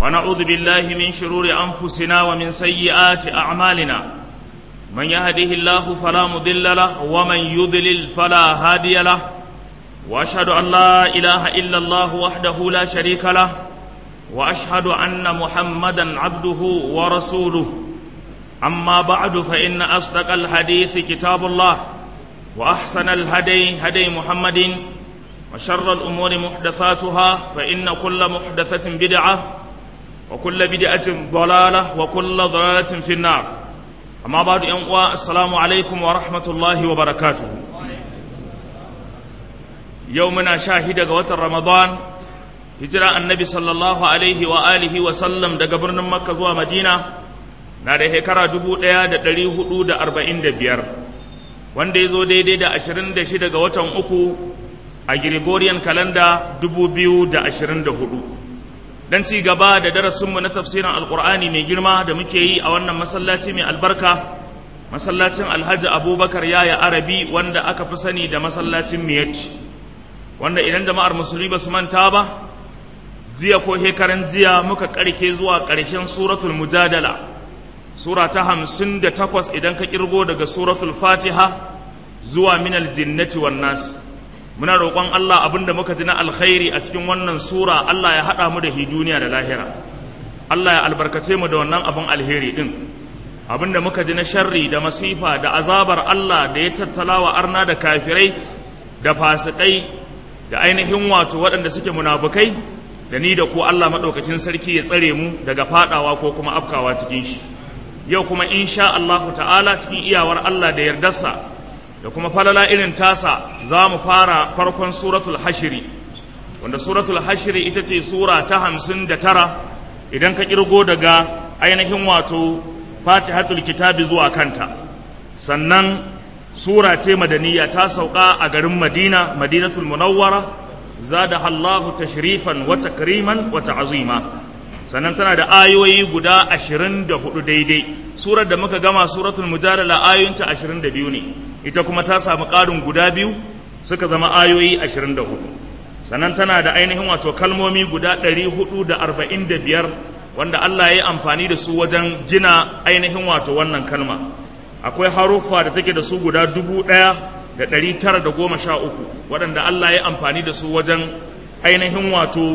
ونعوذ بالله من شرور أنفسنا ومن سيئات أعمالنا من يهده الله فلا مضل له ومن يضلل فلا هادي له وأشهد أن لا إله إلا الله وحده لا شريك له وأشهد أن محمدا عبده ورسوله أما بعد فإن أصدق الحديث كتاب الله وأحسن الهدي هدي محمد وشر الأمور محدثاتها فإن كل محدثة بدعة وكل بدعة ضلالة وكل ضلالة في النار أما بعد أنواع السلام عليكم ورحمة الله وبركاته يومنا شاهد قوة رمضان هجرة النبي صلى الله عليه وآله وسلم دا قبرنا مكة زوا مدينة na da shekara dubu ɗaya da ɗari hudu da arba'in da biyar wanda ya zo daidai da ashirin da shida ga watan uku a Gregorian kalanda dubu biyu da ashirin da hudu don ci gaba da darasinmu na tafsirin alkur'ani mai girma da muke yi a wannan masallaci mai albarka masallacin alhaji abubakar yaya arabi wanda aka fi sani da masallacin miyatti wanda idan jama'ar musulmi ba su manta ba jiya ko hekaran jiya muka karke zuwa ƙarshen suratul mujadala sura ta hamsin da takwas idan ka kirgo daga suratul fatiha zuwa minal jinnati wan nas muna roƙon Allah abinda muka ji na alkhairi a cikin wannan sura Allah ya haɗa mu da hi duniya da lahira Allah ya albarkace mu da wannan abin alheri din abinda muka ji na sharri da masifa da azabar Allah da ya tattalawa arna da kafirai da fasikai da ainihin wato waɗanda suke munafukai da ni da ku Allah maɗaukakin sarki ya tsare mu daga faɗawa ko kuma afkawa cikin shi yau kuma insha Allah ta'ala cikin iyawar Allah da yardarsa da kuma falala irin tasa za mu fara farkon suratul hashiri wanda suratul hashiri ita ce sura ta hamsin da tara idan ka kirgo daga ainihin wato fatihatul kitabi zuwa kanta sannan sura ce madaniya ta sauka a garin madina madinatul munawwara zada Allahu tashrifan wa takriman wa ta'zima sannan tana da ayoyi guda ashirin da hudu daidai surar da muka gama suratul mujadala ayoyinta ashirin da biyu ne ita kuma ta samu ƙarin guda biyu suka zama ayoyi ashirin da hudu sannan tana da ainihin wato kalmomi guda ɗari hudu da arba'in da biyar wanda Allah ya yi amfani da su wajen gina ainihin wato wannan kalma akwai haruffa da take da su guda dubu ɗaya da ɗari tara da goma sha uku waɗanda Allah ya yi amfani da su wajen ainihin wato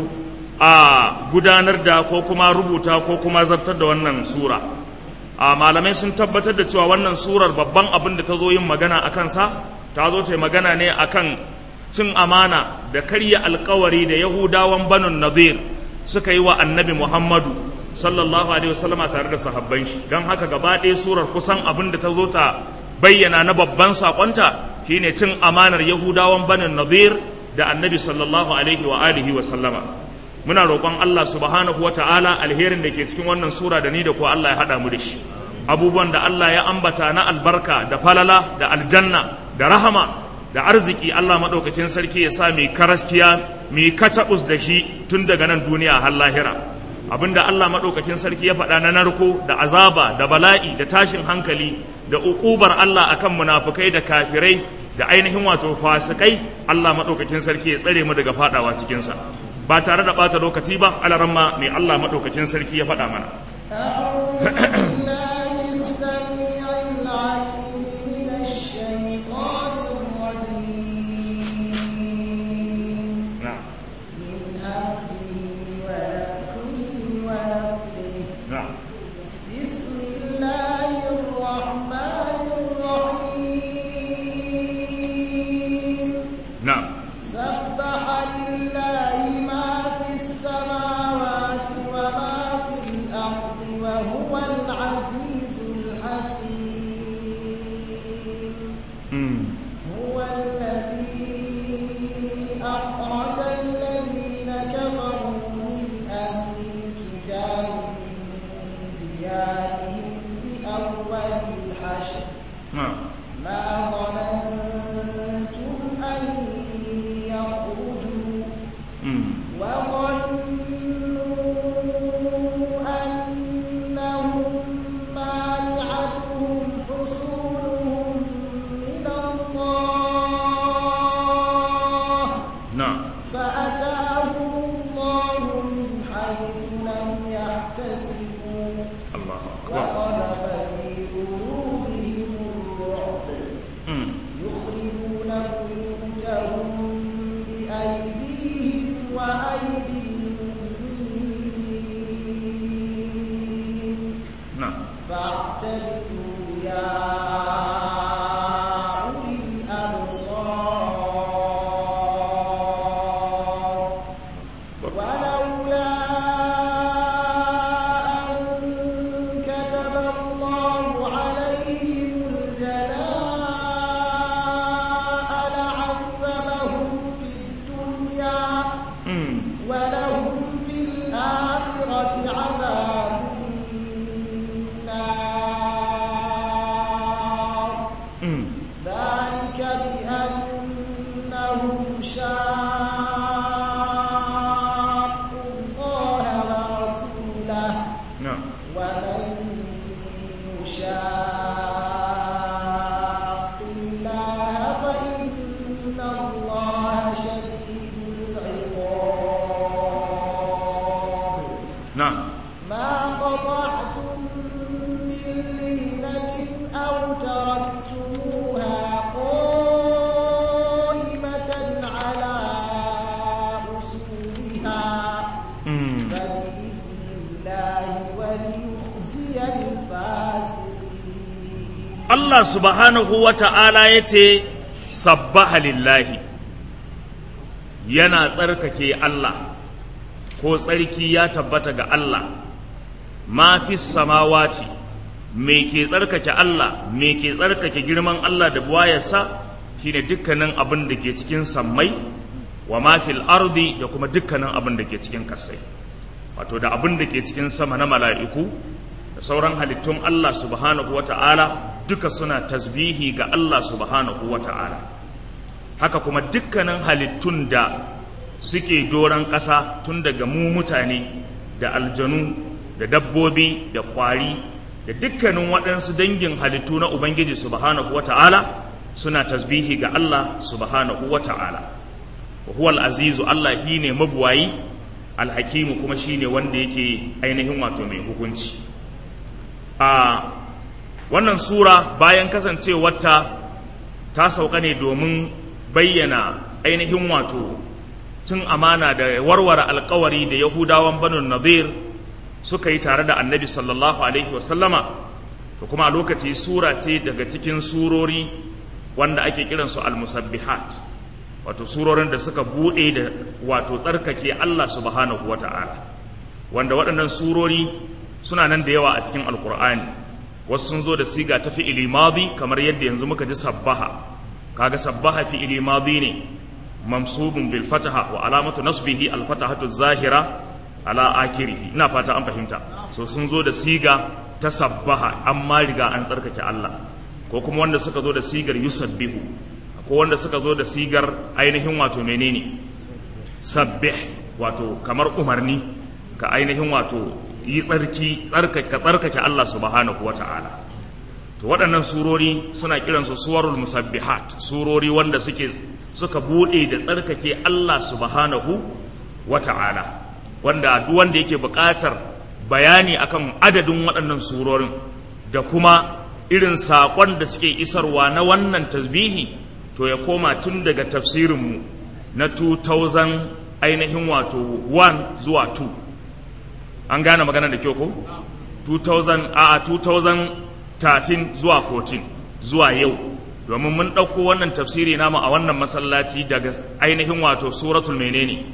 a gudanar da ko kuma rubuta ko kuma zartar da wannan sura a malamai sun tabbatar da cewa wannan surar babban abin da ta zo yin magana a kansa ta zo ta magana ne akan cin amana da karya alkawari da yahudawan banun nadir suka yi wa annabi muhammadu sallallahu alaihi wasallam tare da sahabban shi don haka gaba ɗaya surar kusan abin da ta zo ta bayyana na babban sakonta shine cin amanar yahudawan banun nadir da annabi sallallahu alaihi wa alihi wa sallama muna roƙon Allah subhanahu wa ta'ala alherin da ke cikin wannan sura da ni da ko Allah ya haɗa mu da shi abubuwan da Allah ya ambata na albarka da falala da aljanna da rahama da arziki Allah maɗaukakin sarki ya sa mai karaskiya mai kataɓus da shi tun daga nan duniya har lahira abinda Allah maɗaukakin sarki ya faɗa na narko da azaba da bala'i da tashin hankali da uƙubar Allah akan munafukai da kafirai da ainihin wato fasikai Allah maɗaukakin sarki ya tsare mu daga faɗawa cikinsa ba tare da ɓata lokaci ba alaramma mai Allah maɗaukakin sarki ya faɗa mana. نعم سبح لله ما في السماوات وما في الأرض وهو العزيز الحكيم هو الذي أخرج الذين كفروا من أهل الكتاب من ديارهم بأول الحشر نعم ما ظننتم أن يخرجوا وظنوا أنهم مانعتهم حصولهم من الله نعم فأتاهم الله من حيث لم يحتسبوا Allahu akbar وقذف في قلوبهم الرعب Mm. يخربون بيوتهم بأيديهم وأيدي المؤمنين na'am فاعتبروا يا أولي الأبصار ولولا أن كتب الله عليهم الجلاء لعذبهم في الدنيا Mm. ولهم في الآخرة عذاب النار Mm. ذلك بأنهم شاقوا الله ورسوله na'am ومن يشاق الله فإن الله شديد العقاب na'am ما قطعتم من لينة أو تركتموها قائمة على أصولها Mm. فبإذن الله وليخزي الفاسقين Allah subhanahu wa ta'ala ya ce, Sabbaha lillahi, yana tsarkake Allah, ko tsarki ya tabbata ga Allah, ma fi samawati, me ke tsarkake Allah, me ke tsarkake girman Allah da buwayarsa, shi ne dukkanin abin da ke cikin sammai, wa ma fil ardi da kuma dukkanin abin da ke cikin kasai. Wato, da abin da ke cikin sama na mala'iku, da sauran halittun Allah subhanahu wa ta'ala duka suna tasbihi ga Allah subhanahu wa ta'ala haka kuma dukkanin halittun da suke doron ƙasa tun daga mu mutane da aljanu da dabbobi da ƙwari da dukkanin waɗansu dangin halittu na Ubangiji subhanahu wa ta'ala suna tasbihi ga Allah subhanahu wa ta'ala wa huwa azizu Allah shi ne mabuwayi alhakimu kuma shi ne wanda yake ainihin wato mai hukunci a wannan sura bayan kasancewarta ta sauka ne domin bayyana ainihin wato cin amana da warware alkawari da yahudawan banu nadir suka yi tare da annabi sallallahu alaihi wasallama da kuma a lokaci sura ce daga cikin surori wanda ake kiransu al-musabbihat wato surorin da suka buɗe da wato tsarkake Allah subhanahu wata'ala wanda waɗannan surori suna nan da yawa a cikin alkur'ani wasu sun zo da siga ta fi'ili madi kamar yadda yanzu muka ji sabbaha kaga sabbaha fi'ili madi ne mamsubun bil fataha wa alamatu nasbihi al fatahatu zahira ala akirihi ina fata an fahimta so sun zo da siga ta sabbaha amma riga an tsarkake Allah ko kuma wanda suka zo da sigar yusabbihu ko wanda suka zo da sigar ainihin wato menene sabbih wato kamar umarni ka ainihin wato yi tsarki tsarkake ka tsarkake Allah subhanahu wata'ala to waɗannan surori suna kiransu suwarul musabbihat surori wanda suke suka bude da tsarkake Allah subhanahu wata'ala wanda duk wanda yake buƙatar bayani akan adadin waɗannan surorin da kuma irin saƙon da suke isarwa na wannan tasbihi to ya koma tun daga tafsirinmu na 2000 ainihin wato 1 zuwa 2 an gane magana da kyau ko 2000 a 2013 zuwa 14 zuwa yau domin mun ɗauko wannan tafsiri namu a wannan masallaci daga ainihin wato suratul menene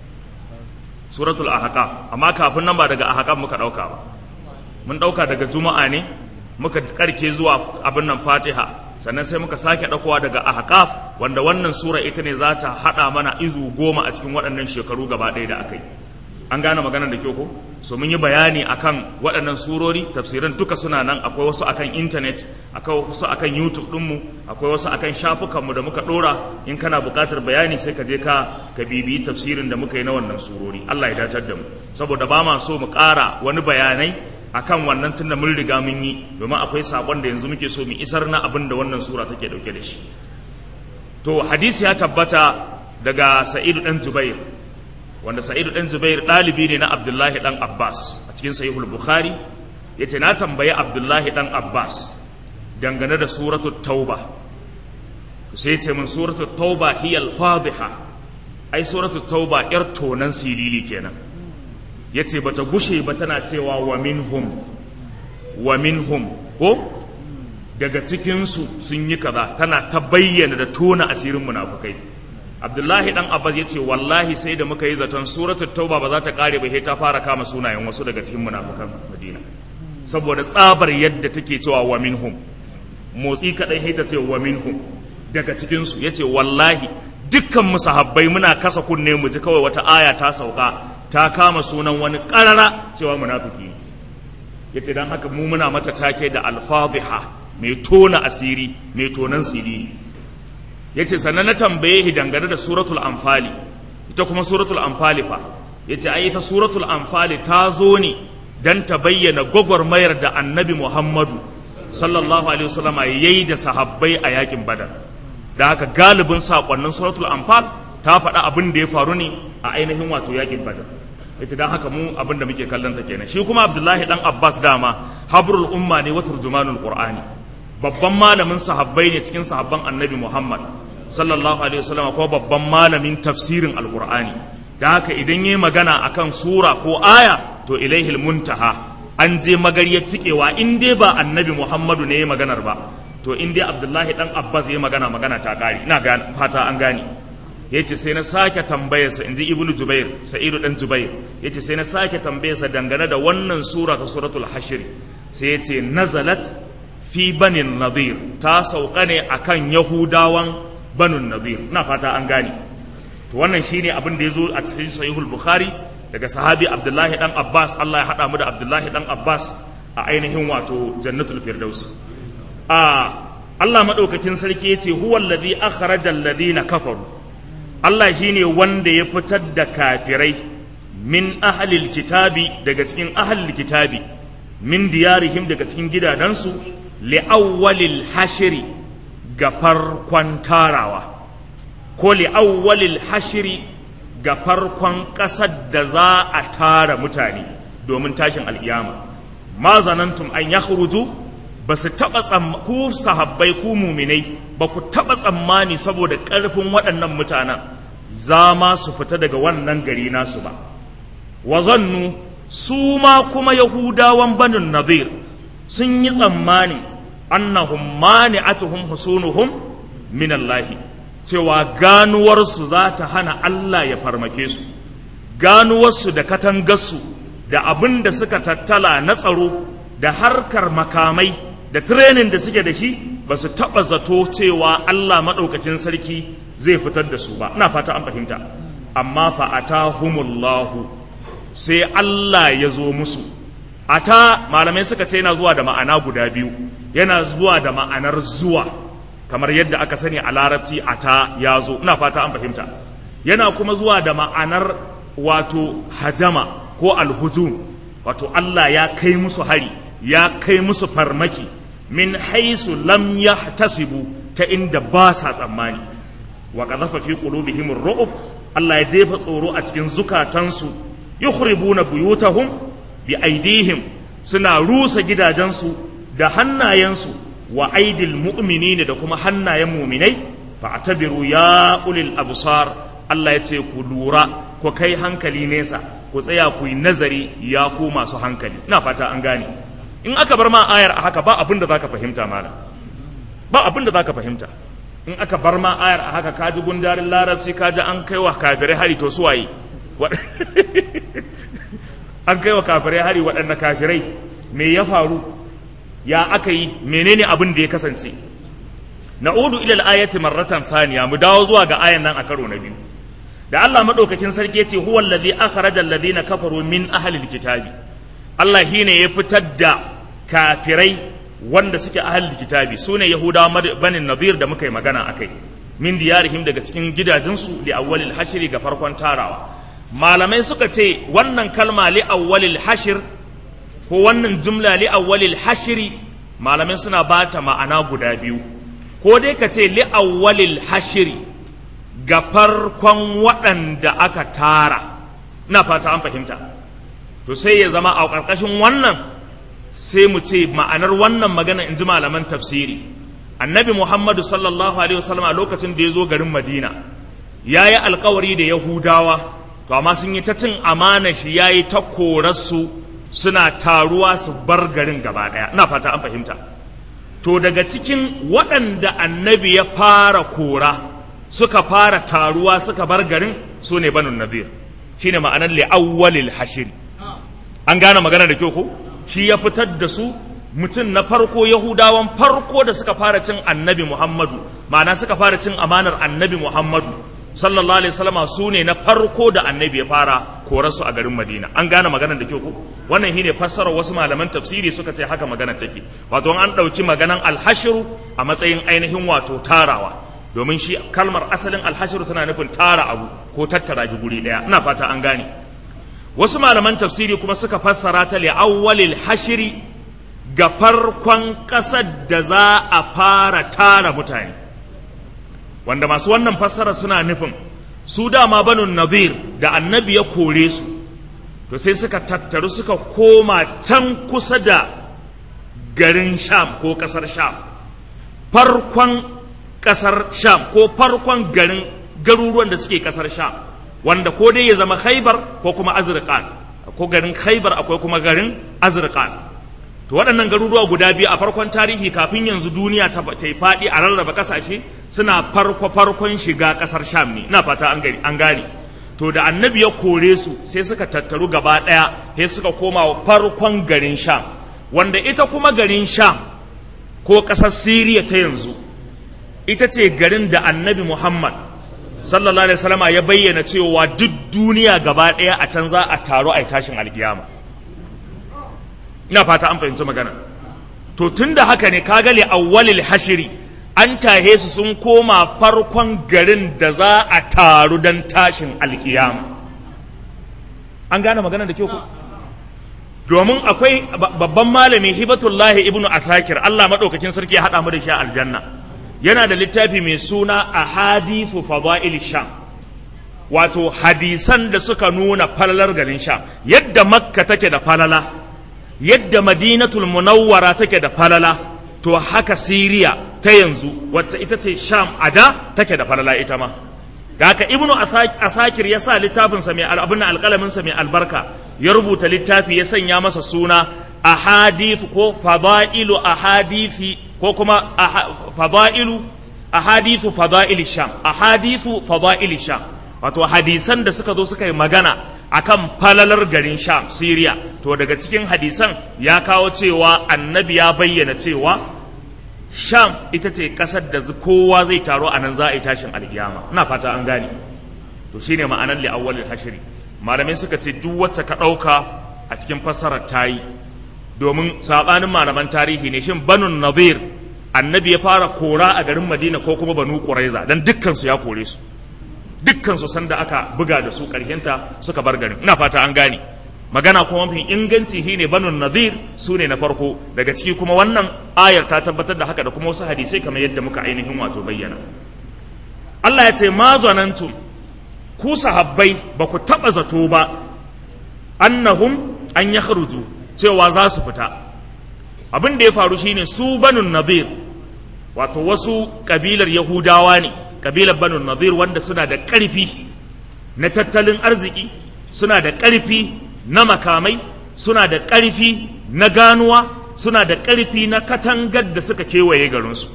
suratul ahqaf amma kafin nan ba daga ahqaf muka ɗauka ba mun ɗauka daga juma'a ne muka karke zuwa abin nan fatiha sannan sai muka sake ɗaukowa daga ahqaf wanda wannan sura ita ne za ta haɗa mana izu goma a cikin waɗannan shekaru gaba ɗaya da aka yi an gane maganar da kyau ko so mun yi bayani akan waɗannan surori tafsiran duka suna nan akwai wasu akan intanet akwai wasu akan youtube ɗinmu akwai wasu akan shafukanmu da muka ɗora in kana buƙatar bayani sai ka je ka ka bibiyi tafsirin da muka yi na wannan surori allah ya datar da mu saboda ba ma so mu ƙara wani bayanai akan wannan tunda mun riga mun yi domin akwai sakon da yanzu muke so mu isar na abin da wannan sura take dauke da shi to hadisi ya tabbata daga sa'idu dan jubair wanda sa'idu dan jubair dalibi ne na abdullahi dan abbas a cikin sahihul bukhari yace na tambayi Abdullahi dan Abbas dangane da suratul tauba sai yace min suratul tauba hiya al-fadhiha ai suratul tauba yar tonan silili kenan yace bata gushe ba tana cewa wa minhum wa minhum ko daga cikinsu sun yi kaza tana ta bayyana da tona asirin munafukai abdullahi dan abbas ya ce wallahi sai da muka yi zaton suratul tauba ba za ta kare ba sai ta fara kama sunayen wasu daga cikin munafukan madina saboda tsabar yadda take cewa wa minhum motsi kadai sai ta ce wa minhum daga cikinsu ya ce wallahi dukkan mu sahabbai muna kasa kunne mu ji kawai wata aya ta sauka ta kama sunan wani karara cewa munafiki ya ce don haka mu muna mata take da alfadhiha mai tona asiri mai tonan siri ya ce sannan na tambaye shi dangane da suratul amfali ita kuma suratul amfali fa ya ce ai ita suratul amfali ta zo ne don ta bayyana gwagwarmayar da annabi muhammadu sallallahu alaihi wasallama ya yi da sahabbai a yakin badar da haka galibin saƙonnin suratul amfal ta faɗa abin da ya faru ne a ainihin wato yakin badar ita dan haka mu abin da muke kallon ta kenan shi kuma abdullahi dan abbas dama habrul umma ne wa turjumanul qur'ani babban malamin sahabbai ne cikin sahabban annabi muhammad sallallahu alaihi wasallam ko babban malamin tafsirin alqur'ani da haka idan yayi magana akan sura ko aya to ilaihil muntaha an je magariyar tikewa in dai ba annabi muhammadu ne ya maganar ba to in dai abdullahi dan abbas ya magana magana ta kare ina fata an gane ya ce sai na sake tambayarsa in ji ibnu jubair sa'idu dan jubair ya ce sai na sake tambayarsa dangane da wannan sura ta suratul hashir sai ya ce nazalat fi banin nadir ta sauka ne akan yahudawan banin nadir na fata an gane to wannan shine abin da ya zo a cikin sahihul bukhari daga sahabi abdullahi dan abbas allah ya haɗa mu da abdullahi dan abbas a ainihin wato jannatul firdaus a allah maɗaukakin sarki ya ce huwa alladhi akhraja alladhina kafaru Allah shi ne wanda ya fitar da kafirai min ahalil kitabi daga cikin ahalil kitabi min diyarihim daga cikin gidajensu li'awwalil hashiri ga farkon tarawa ko li'awwalil hashiri ga farkon ƙasar da za a tara mutane domin tashin al'iyama ma zanantum an ya ba su taɓa ku sahabbai ku muminai ba ku taɓa tsammani saboda ƙarfin waɗannan mutanen za ma su fita daga wannan gari nasu ba wa zannu su ma kuma yahudawan banin nadir sun yi tsammani annahum mani'atuhum husunuhum min Allahi cewa ganuwarsu za ta hana Allah ya farmake su ganuwarsu da katangarsu da abin da suka tattala na tsaro da harkar makamai da tirenin da suke da shi ba su taɓa zato cewa Allah maɗaukakin sarki zai fitar da su ba ina fata an fahimta amma fa atahumullahu sai Allah ya zo musu ata malamai suka ce yana zuwa da ma'ana guda biyu yana zuwa da ma'anar zuwa kamar yadda aka sani a larabci ata ya zo ina fata an fahimta yana kuma zuwa da ma'anar wato hajama ko alhujum wato Allah ya kai musu hari ya kai musu farmaki min haisu lam yahtasibu ta inda ba sa tsammani wa qadhafa fi qulubihim ar-ru'b Allah ya jefa tsoro a cikin zukatansu yukhribuna buyutahum bi aidihim suna rusa gidajensu da hannayensu wa aidil mu'minina da kuma hannayen mu'minai fa'tabiru ya ulil absar Allah ya ce ku lura ku kai hankali nesa ku tsaya ku yi nazari ya ku masu hankali ina fata an gane in aka bar ma ayar a haka ba abin da zaka fahimta malam ba abin da zaka fahimta in aka bar ma ayar a haka kaji gundarin larabci kaji an kai wa kafirai hari to su waye an kai wa kafirai hari waɗanne kafirai me ya faru ya aka yi menene abin da ya kasance na'udu ila al-ayati marratan thaniya mu dawo zuwa ga ayan nan a karo na biyu da Allah madaukakin sarki yace huwa allazi akhraja alladhina kafaru min ahli alkitabi Allah shine ya fitar da kafirai wanda suke ahli alkitabi sune yahudawa banin nadir da muka yi magana akai min diyarihim daga cikin gidajensu li awwalil hashri ga farkon tarawa malamai suka ce wannan kalma li awwalil hashr ko wannan jumla li awwalil hashri malamai suna bata ma'ana guda biyu ko dai ka ce li awwalil hashri ga farkon waɗanda aka tara na fata an fahimta to sai ya zama a ƙarƙashin wannan sai mu ce ma'anar wannan magana in ji malaman tafsiri annabi muhammadu sallallahu alaihi wasallam a lokacin da ya zo garin madina ya yi alkawari da yahudawa to amma sun yi ta cin amana shi ya yi ta korarsu suna taruwa su bar garin gaba ɗaya ina fata an fahimta to daga cikin waɗanda annabi ya fara kora suka fara taruwa suka bar garin su ne banu nadir shine ma'anar li'awwalil hashiri an gane magana da kyau ko shi ya fitar da su mutum na farko yahudawan farko da suka fara cin annabi muhammadu ma'ana suka fara cin amanar annabi muhammadu sallallahu alaihi wasallama su ne na farko da annabi ya fara korarsu a garin madina an gane maganar da kyau ko wannan shine fassarar wasu malaman tafsiri suka ce haka maganar take wato an ɗauki maganan alhashiru a matsayin ainihin wato tarawa domin shi kalmar asalin alhashiru tana nufin tara abu ko tattara shi guri ɗaya ina fata an gane wasu malaman tafsiri kuma suka fassara ta li awwalil hashiri ga farkon ƙasar da za a fara tara mutane wanda masu wannan fassara suna nufin su dama banu nadir da annabi ya kore su to sai suka tattaru suka koma can kusa da garin sham ko ƙasar sham farkon ƙasar sham ko farkon garin garuruwan da suke ƙasar sham wanda ko dai ya zama khaibar ko kuma azriqan ko garin khaibar akwai kuma garin azriqan to waɗannan garuruwa guda biyu a farkon tarihi kafin yanzu duniya ta yi faɗi a rarraba ƙasashe suna farko farkon shiga ƙasar sham ne ina fata an gani an gane to da annabi ya kore su sai suka tattaru gaba ɗaya sai suka koma farkon garin sham wanda ita kuma garin sham ko ƙasar siriya ta yanzu ita ce garin da annabi muhammad sallallahu alaihi wasallama ya bayyana cewa duk duniya gaba ɗaya a can za a taro a tashin alkiyama ina fata an fahimci magana to tun da haka ne kaga li awwalil hashiri an tahe su sun koma farkon garin da za a taru don tashin alkiyama an gane magana da kyau ko domin akwai babban malami hibatullahi ibnu asakir Allah madaukakin sarki ya hada mu da shi a aljanna yana da littafi mai suna ahadithu fadail sham wato hadisan da suka nuna falalar garin sham yadda makka take da falala yadda madinatul munawwara take da falala to haka siriya ta yanzu wacce ita ce sham a da take da falala ita ma da haka ibnu asakir ya sa littafinsa mai abin alƙalaminsa mai albarka ya rubuta littafi ya sanya masa suna ahadithu ko fadailu ahadithi ko kuma fadailu ahadithu fadaili sham ahadithu fadaili sham wato hadisan da suka zo suka yi magana akan falalar garin sham syria to daga cikin hadisan ya kawo cewa annabi ya bayyana cewa sham ita ce kasar da kowa zai taro a nan za a yi tashin alkiyama ina fata an gane to shine ma'anar li awwalil hashri malamai suka ce duk wacce ka ɗauka a cikin fassarar tayi domin sabanin malaman tarihi ne shin banun nadir annabi ya fara kora a garin madina ko kuma banu quraiza dan dukkan su ya kore su dukkan su sanda aka buga da su karhenta suka bar garin ina fata an gane magana kuma mafi inganci shine banu nadir su ne na farko daga ciki kuma wannan ayar ta tabbatar da haka da kuma wasu hadisai kamar yadda muka ainihin wato bayyana Allah ya ce ma zanantum ku sahabbai ba ku taɓa zato ba annahum an ya cewa za su fita abin da ya faru shine su banun nadir wato wasu kabilar yahudawa ne kabilar banun nadir wanda suna da ƙarfi na tattalin arziki suna da ƙarfi na makamai suna da ƙarfi na ganuwa suna da ƙarfi na katangar da suka kewaye garinsu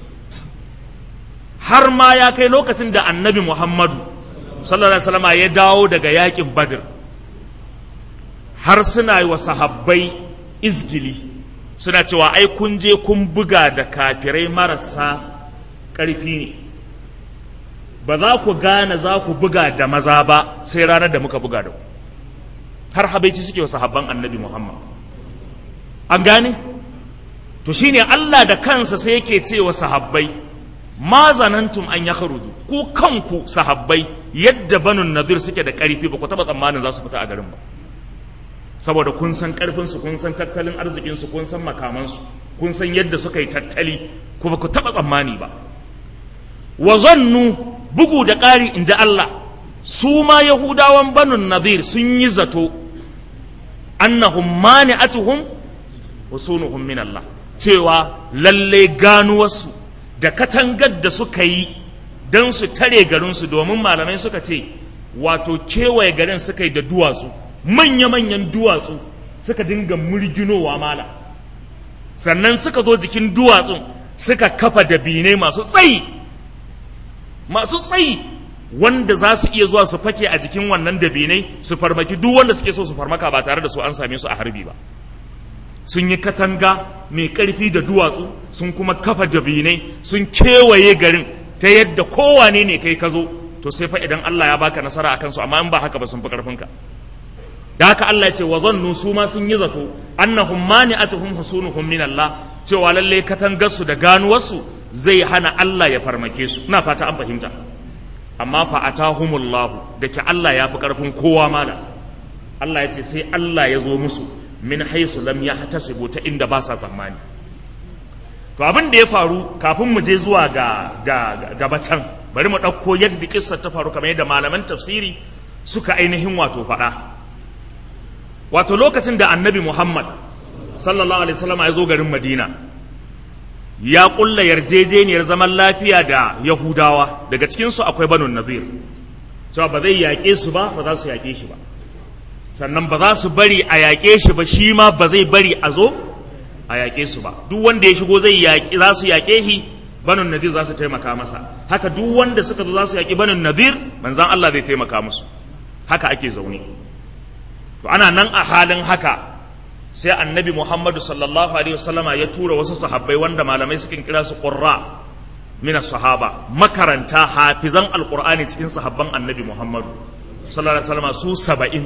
har ma ya kai lokacin da annabi muhammadu sallallahu alaihi wasallam ya dawo daga yakin badr har suna yi wa sahabbai izgili suna cewa ai kun je kun buga da kafirai marasa ƙarfi ne ba za ku gane za ku buga da maza ba sai ranar da muka buga da ku har habaici suke wa sahabban annabi muhammad an gane to shine allah da kansa sai yake ce wa sahabbai ma zanantum an ya kharuju ku kanku sahabbai yadda banun nadir suke da ƙarfi ba ku taɓa tsammanin za su fita a garin ba saboda kun san ƙarfinsu kun san tattalin arzikinsu kun san makamansu kun san yadda suka yi tattali ku ba ku taɓa tsammani ba wa zannu bugu da ƙari in ji Allah su ma yahudawan banun nadir sun yi zato annahum mani'atuhum husunuhum min Allah cewa lalle ganuwarsu da katangar da suka yi don su tare garinsu domin malamai suka ce wato kewaye garin suka yi da duwatsu manya-manyan duwatsu suka dinga murginowa mala sannan suka zo jikin duwatsun suka kafa dabinai masu tsayi masu tsayi wanda za su iya zuwa su fake a jikin wannan dabinai su farmaki duk wanda suke so su farmaka ba tare da su an same su a harbi ba sun yi katanga mai ƙarfi da duwatsu sun kuma kafa dabinai sun kewaye garin ta yadda kowane ne kai ka zo to sai fa idan Allah ya baka nasara akan su amma in ba haka ba sun fi ƙarfinka da haka Allah ya ce wa zannu su ma sun yi zato annahum mani'atuhum husunuhum min Allah cewa lalle katangarsu da ganuwarsu zai hana Allah ya farmake su ina fata an fahimta amma fa atahumullahu da ke Allah ya fi ƙarfin kowa mala Allah ya ce sai Allah ya zo musu min haisu lam ya hatasibu ta inda ba sa tsammani to abin da ya faru kafin mu je zuwa ga ga gaba can bari mu ɗauko yadda kissa ta faru kamar yadda malaman tafsiri suka ainihin wato faɗa wato lokacin da annabi Muhammad sallallahu alaihi wasallam ya zo garin Madina ya kulla yarjejeniyar zaman lafiya da Yahudawa daga cikin su akwai Banu Nadir cewa ba zai yaƙe su ba ba za su yaƙe shi ba sannan ba za su bari a yaƙe shi ba shi ma ba zai bari a zo a yaƙe su ba duk wanda ya shigo zai yaƙi za su yaƙe shi Banu Nadir za su taimaka masa haka duk wanda suka zo za su yaƙi Banu Nadir manzon Allah zai taimaka musu haka ake zaune to ana nan a halin haka sai annabi muhammadu sallallahu alaihi wasallama ya tura wasu sahabbai wanda malamai sukan kira su qurra mina sahaba makaranta hafizan alqur'ani cikin sahabban annabi muhammadu sallallahu alaihi wasallama su saba'in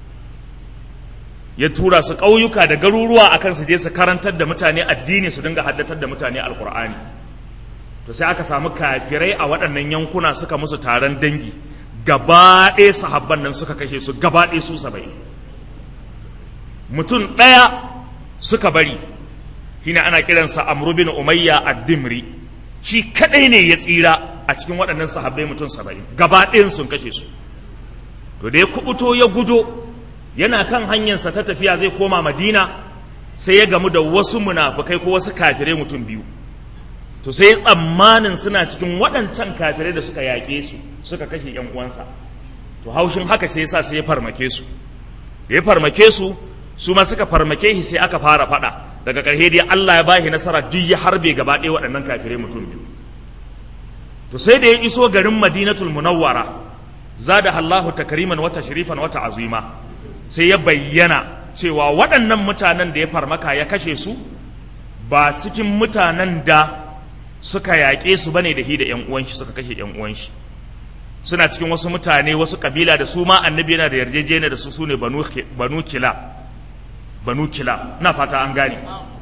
ya tura su ƙauyuka da garuruwa akan su je su karantar da mutane addini su dinga haddatar da mutane alqur'ani to sai aka samu kafirai a waɗannan yankuna suka musu taron dangi gaba ɗaya sahabban nan suka kashe su gaba ɗaya su saba'in mutum ɗaya suka bari shine ana kiransa amru bin umayya ad-dimri shi kadai ne ya tsira a cikin waɗannan sahabbai mutum saba'in gaba ɗayan sun kashe su to da ya kubuto ya gudo yana kan hanyarsa ta tafiya zai koma madina sai ya gamu da wasu munafukai ko wasu kafirai mutum biyu to sai tsammanin suna cikin waɗancan kafirai da suka yaƙe su suka kashe ‘yan uwansa to haushin haka sai yasa sai ya farmake su da ya farmake su su ma suka farmake shi sai aka fara faɗa daga ƙarshe dai Allah ya bashi nasara duk ya harbe gaba ɗaya waɗannan kafirai mutum biyu to sai da ya iso garin Madinatul Munawwara zada Allahu takriman wa tashrifan wa ta'zima sai ya bayyana cewa waɗannan mutanen da ya farmaka ya kashe su ba cikin mutanen da suka yaƙe su bane da hi da ƴan uwan shi suka kashe ƴan uwan shi suna cikin wasu mutane wasu kabila da su ma annabi yana da yarjejeniya da su sune banu banu kila banu kila na fata an gane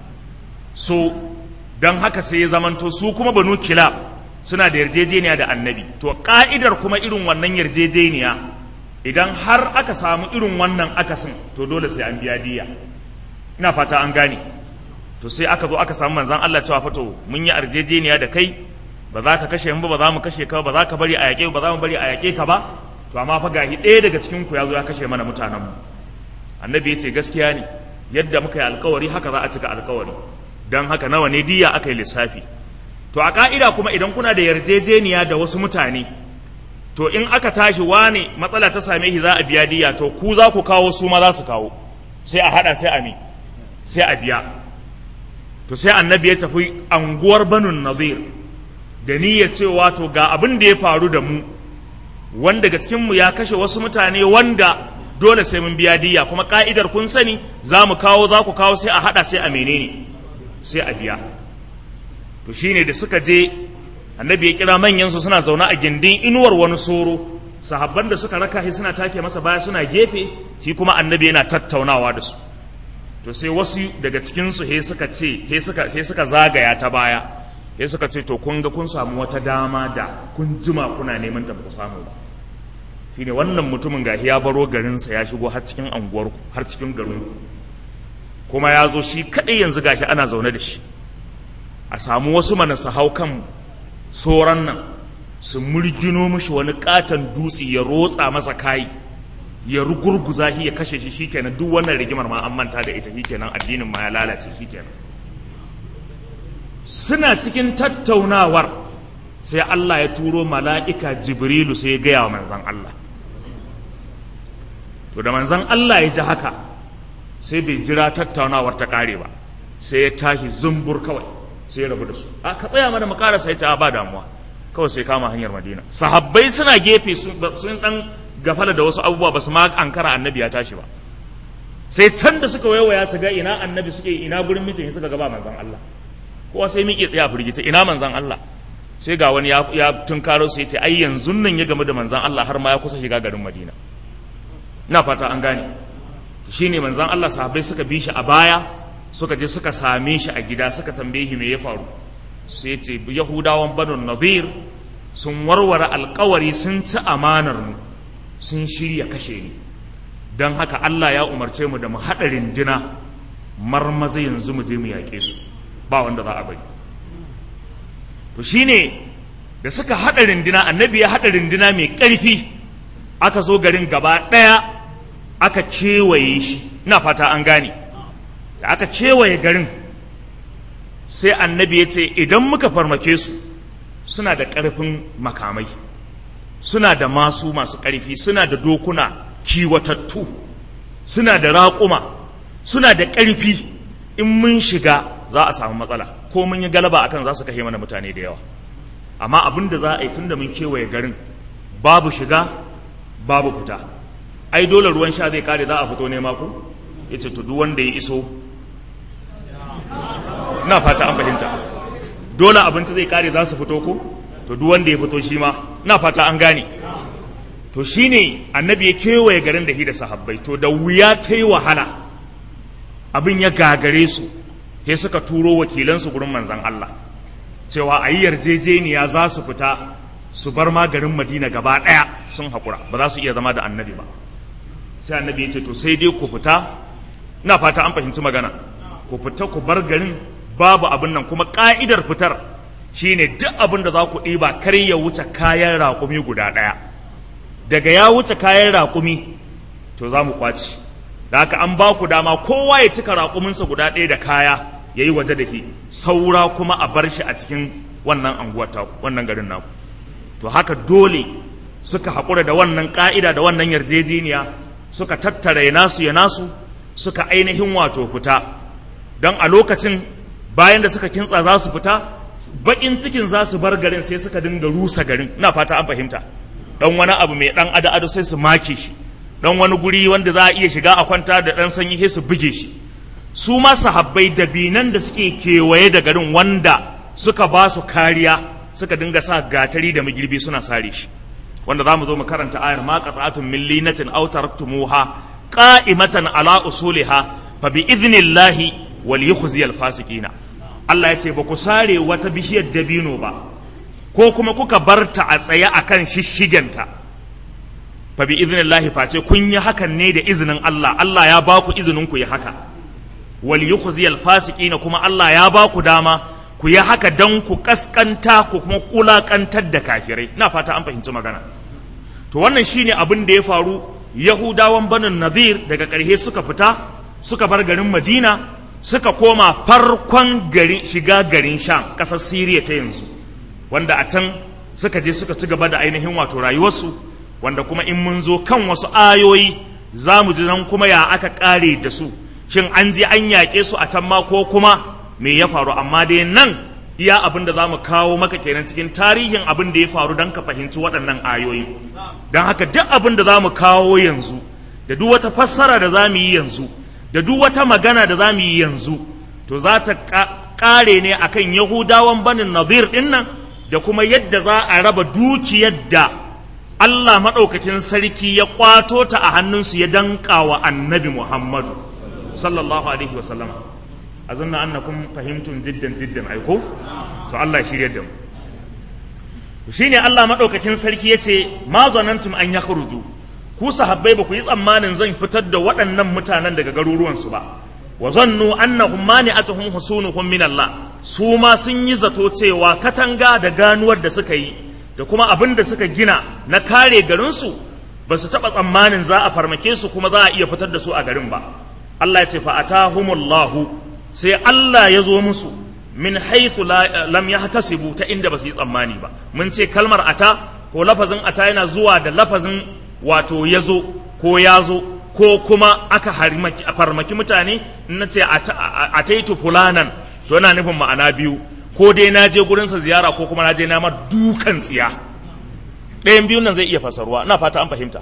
so don haka sai ya zamanto su kuma banu kila suna da yarjejeniya da annabi to ka'idar kuma irin wannan yarjejeniya idan har aka samu irin wannan akasin to dole sai an biya diya ina fata an gane to sai aka zo aka samu manzan Allah cewa fato mun yi yarjejeniya da kai ba za ka kashe mu ba ba za mu kashe ka ba za ka bari a yaƙe ba za mu bari a yaƙe ka ba to amma fa gahi ɗaya daga cikin ku ya zo ya kashe mana mutanen mu annabi ya ce gaskiya ne yadda muka yi alkawari haka za a cika alkawari don haka nawa ne diya aka yi lissafi to a ka'ida kuma idan kuna da yarjejeniya da wasu mutane to in aka tashi wane matsala ta same shi za a biya diya to ku za ku kawo su ma za su kawo sai a hada sai a mi sai a biya to sai annabi ya tafi anguwar banun nadir da niyyar cewa to ga abin da ya faru da mu wanda daga cikinmu ya kashe wasu mutane wanda dole sai mun biya diya kuma ka'idar kun sani za mu kawo za ku kawo sai a hada sai a menene sai a biya to shine da suka je annabi ya kira manyan su suna zaune a gindin inuwar wani soro sahabban da suka raka shi suna take masa baya suna gefe shi kuma annabi yana tattaunawa da su to sai wasu daga cikin su he suka ce he suka he suka zagaya ta baya he suka ce to kun ga kun samu wata dama da kun jima kuna neman ta ba ku samu ba shine wannan mutumin gahi ya baro garinsa ya shigo har cikin anguwarku har cikin garinku kuma ya zo shi kaɗai yanzu gashi ana zaune da shi a samu wasu mana su hau kan soran nan su murgino mishi wani katon dutse ya rotsa masa kayi ya rugurguza shi ya kashe shi shikenan duk wannan rigimar ma an manta da ita shikenan addinin ma ya lalace shikenan suna cikin tattaunawar sai Allah ya turo mala'ika Jibrilu sai ya gaya wa manzan Allah to da manzan Allah ya ji haka sai bai jira tattaunawar ta ƙare ba sai ya tashi zumbur kawai sai ya rabu da su a ka tsaya mana mu ƙarasa ya ce a ba damuwa kawai sai kama hanyar madina sahabbai suna gefe sun dan gafala da wasu abubuwa ba su ma ankara annabi ya tashi ba sai can da suka waiwaya su ga ina annabi suke ina gurin mitin suka gaba manzan Allah kowa sai miƙe tsaya firgita ina manzan Allah sai ga wani ya tunkaro sai ce ai yanzu nan ya gamu da manzan Allah har ma ya kusa shiga garin Madina ina fata an gane shine manzan Allah sahabbai suka bi shi a baya suka je suka same shi a gida suka tambaye shi me ya faru sai ce yahudawan banu nadir sun warware alkawari sun ci amanar mu sun shirya kashe ni don haka Allah ya umarce mu da mu haɗa rindina marmaza yanzu mu je mu yaƙe su ba wanda za a bari to shine da suka haɗa rindina annabi ya haɗa rindina mai ƙarfi aka zo garin gaba ɗaya aka kewaye shi ina fata an gane da aka kewaye garin sai annabi ya ce idan muka farmake su suna da ƙarfin makamai suna da masu masu ƙarfi suna da dokuna kiwatattu suna da raƙuma suna da ƙarfi in mun shiga za a samu matsala ko mun yi galaba akan za su kashe mana mutane da yawa amma abin da za a yi tun da mun kewaye garin babu shiga babu fita ai dole ruwan sha zai kare za a fito nema ku ya ce to duk wanda ya iso na fata an fahimta dole abinci zai kare za su fito ko to duk wanda ya fito shi ma na fata an gane to shine annabi ya kewaye garin da hi da sahabbai to da wuya ta yi wahala abin ya gagare su sai suka turo wakilansu gurin manzan Allah cewa a yi yarjejeniya za su fita su bar ma garin madina gaba ɗaya sun haƙura ba za su iya zama da annabi ba sai annabi ya ce to sai dai ku fita ina fata an fahimci magana ku fita ku bar garin babu abin nan kuma ƙa'idar fitar shine duk abin da za ku ɗiba kar ya wuce kayan raƙumi guda ɗaya daga ya wuce kayan raƙumi to za mu kwaci da haka an ba ku dama kowa ya cika raƙuminsa guda ɗaya da kaya ya yi waje da shi saura kuma a bar shi a cikin wannan anguwar taku wannan garin naku to haka dole suka haƙura da wannan ƙa'ida da wannan yarjejeniya suka tattara ya nasu ya nasu suka ainihin wato fita don a lokacin bayan da suka kintsa za su fita baƙin cikin za su bar garin sai suka dinga rusa garin ina fata an fahimta dan wani abu mai dan ado ado sai su make shi dan wani guri wanda za a iya shiga a kwanta da dan sanyi sai su buge shi su ma sahabbai da binan da suke kewaye da garin wanda suka ba su kariya suka dinga sa gatari da magirbi suna sare shi wanda za mu zo mu karanta ayar ma qata'atun min linatin aw taraktumuha qa'imatan ala usuliha fa bi idnillahi wal yukhzi al fasiqina Allah ya ce ba ku sare wata bishiyar dabino ba ko kuma kuka barta a tsaye akan shishigenta fa bi idnillahi face kun yi hakan ne da izinin Allah Allah ya ba ku izinin ku yi haka wal yukhzi al fasiqina kuma Allah ya ba ku dama ku yi haka dan ku kaskanta ku kuma kulakantar da kafirai na fata an fahimci magana to wannan shine abin da ya faru yahudawan banin nadir daga ƙarshe suka fita suka bar garin madina suka koma farkon gari shiga garin sham ƙasar siriya ta yanzu wanda a can suka je suka ci gaba da ainihin wato rayuwarsu wanda kuma in mun zo kan wasu ayoyi za mu ji nan kuma ya aka ƙare da su shin an je an yaƙe su a can ma ko kuma me ya faru amma dai nan iya abin da za mu kawo maka kenan cikin tarihin abin da ya faru don ka fahimci waɗannan ayoyi don haka duk abin da za mu kawo yanzu da duk wata fassara da za mu yi yanzu da duk wata magana da za mu yi yanzu to za ta ƙare ne akan yahudawan banin nazir ɗin nan da kuma yadda za a raba dukiyar da Allah maɗaukakin sarki ya ƙwato ta a hannunsu ya danƙa wa annabi Muhammadu sallallahu alaihi wa sallama azunna annakum fahimtum jiddan jiddan aiko to Allah shirye da mu shine Allah madaukakin sarki yace ma zanantum an yakhruju ku sahabbai ba ku yi tsammanin zan fitar da waɗannan mutanen daga garuruwan su ba wa zannu annahum mani'atuhum husunuhum min Allah su ma sun yi zato cewa katanga da ganuwar da suka yi da kuma abin da suka gina na kare garin su ba su taɓa tsammanin za a farmake su kuma za a iya fitar da su a garin ba Allah ya ce fa atahumullahu sai Allah ya zo musu min haythu lam yahtasibu ta inda ba su yi tsammani ba mun ce kalmar ata ko lafazin ata yana zuwa da lafazin wato yazo ko yazo ko kuma aka farmaki mutane na ce ataitu fulanan to yana nufin ma'ana biyu ko dai na je gurinsa ziyara ko kuma na je na mar dukan tsiya ɗayan biyun nan zai iya fasarwa ina fata an fahimta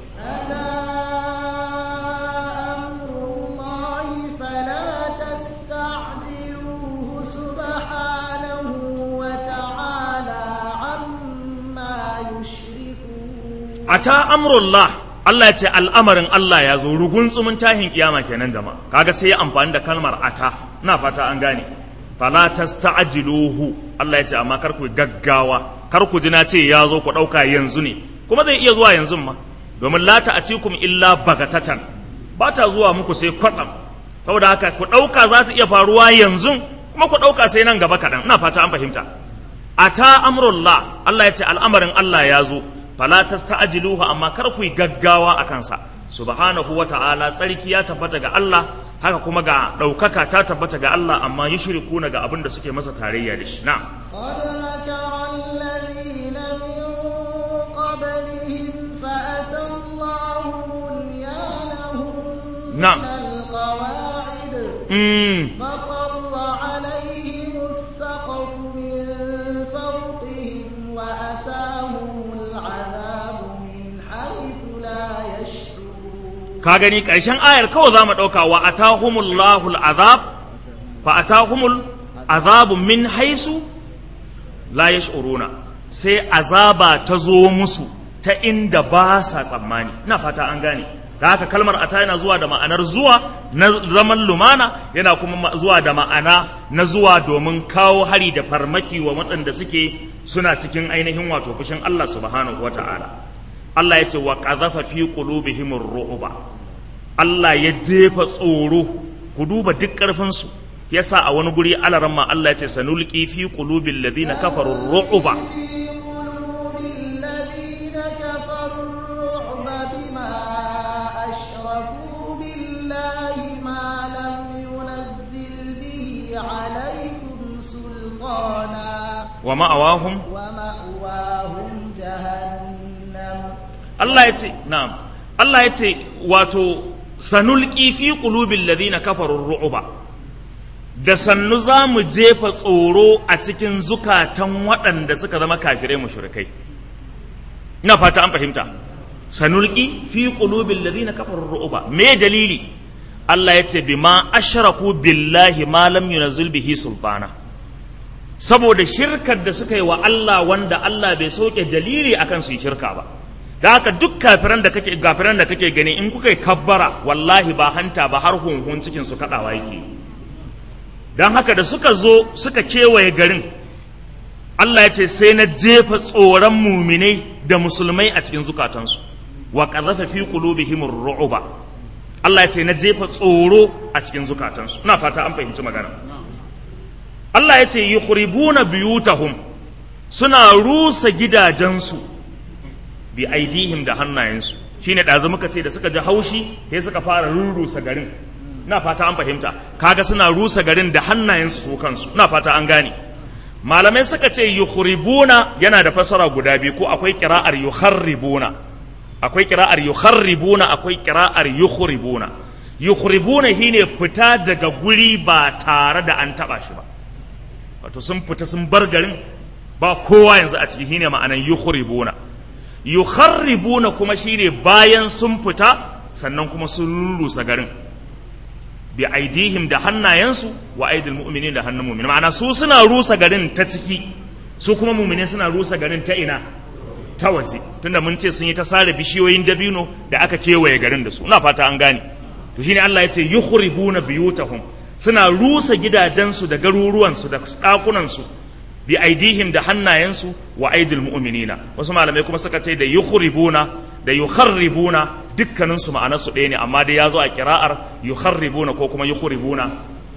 ata amrullah Allah ya ce al'amarin Allah ya zo rugun tsumin tahin kiyama kenan jama'a kaga sai ya amfani da kalmar ata ina fata an gane fala tasta'jiluhu Allah ya ce amma kar ku gaggawa kar ku ji na ce ya zo ku dauka yanzu ne kuma zai iya zuwa yanzu ma domin la ta'atikum illa bagatatan ba ta zuwa muku sai kwatsam saboda haka ku dauka za ta iya faruwa yanzu kuma ku dauka sai nan gaba kadan ina fata an fahimta ata amrullah Allah ya ce al'amarin Allah ya zo fala tasta'jiluhu amma kar ku yi gaggawa a kansa subhanahu wa ta'ala tsarki ya tabbata ga Allah haka kuma ga ɗaukaka ta tabbata ga Allah amma yi shiriku ga abin da suke masa tarayya da shi na قد مكر الذين من قبلهم فأتى الله بنيانهم نعم. من القواعد mm. فخر عليهم السقف من فوقهم وأتاهم العذاب من حيث لا يشعرون ka gani ƙarshen ayar kawai za mu ɗauka wa atahumullahu al'azab fa atahumul azabu min haisu la yash'uruna sai azaba ta zo musu ta inda ba sa tsammani ina fata an gane da haka kalmar ata yana zuwa da ma'anar zuwa na zaman lumana yana kuma ma- zuwa da ma'ana na zuwa domin kawo hari da farmaki wa waɗanda suke suna cikin ainihin wato fushin Allah subhanahu wata'ala Allah ya ce wa qadhafa fi qulubihim ar-ru'ba Allah ya jefa tsoro ku duba duk ƙarfinsu yasa a wani guri alaran ma Allah ya ce sanulqi fi qulubil ladina kafaru ar-ru'ba في قلوب الذين كفروا الرعب بما أشركوا بالله ما لم ينزل به عليكم سلطانا wa ma'awahum ومأواهم جهنم Allah ya ce na'am Allah ya ce wato sanulqi fi qulubil ladina kafaru ar-ru'ba da sannu za mu jefa tsoro a cikin zukatan waɗanda suka zama kafirai mushrikai ina fata an fahimta sanulqi fi qulubil ladina kafaru ar-ru'ba me dalili Allah ya ce bima ashraku billahi ma lam yunzil bihi sultana saboda shirkar da suka yi wa Allah wanda Allah bai soke dalili akan su yi shirka ba da haka duk kafiran da kake gafiran da kake gani in kuka yi kabbara wallahi ba hanta ba har hunhun cikin su kadawa yake dan haka da suka zo suka kewaye garin Allah ya ce sai na jefa tsoron muminai da musulmai a cikin zukatansu wa qadhafa fi qulubihim ar-ru'ba Allah ya ce na jefa tsoro a cikin zukatansu ina fata an fahimci magana Allah ya ce yukhribuna biyutahum suna rusa gidajensu bi aidihim da hannayensu shine ɗazu muka ce da suka ji haushi sai suka fara rurrusa garin na fata an fahimta kaga suna rusa garin da hannayensu su kansu na fata an gane malamai suka ce yukhribuna yana da fasara guda biyu ko akwai kira'ar yukharribuna akwai kira'ar yukharribuna akwai kira'ar yukhribuna yukhribuna shine fita daga guri ba tare da an taba shi ba wato sun fita sun bar garin ba kowa yanzu a ciki shine ma'anan yukhribuna yukharribuna kuma shine bayan sun fita sannan kuma sun lullusa garin bi aidihim da hannayensu wa aidil mu'minin da hannun mu'min ma'ana su suna rusa garin ta ciki su kuma mu'mine suna rusa garin ta ina ta waje tunda mun ce sun yi ta sare bishiyoyin dabino da aka kewaye garin da su ina fata an gane to shine Allah ya ce yukhribuna biyutahum suna rusa gidajensu da garuruwansu da ɗakunansu bi aidihim da hannayensu wa aidil mu'minina wasu malamai kuma suka ce da yukhribuna da yukharribuna dukkanin su ma'anar su ɗaya ne amma dai ya zo a kira'ar yukharribuna ko kuma yukhribuna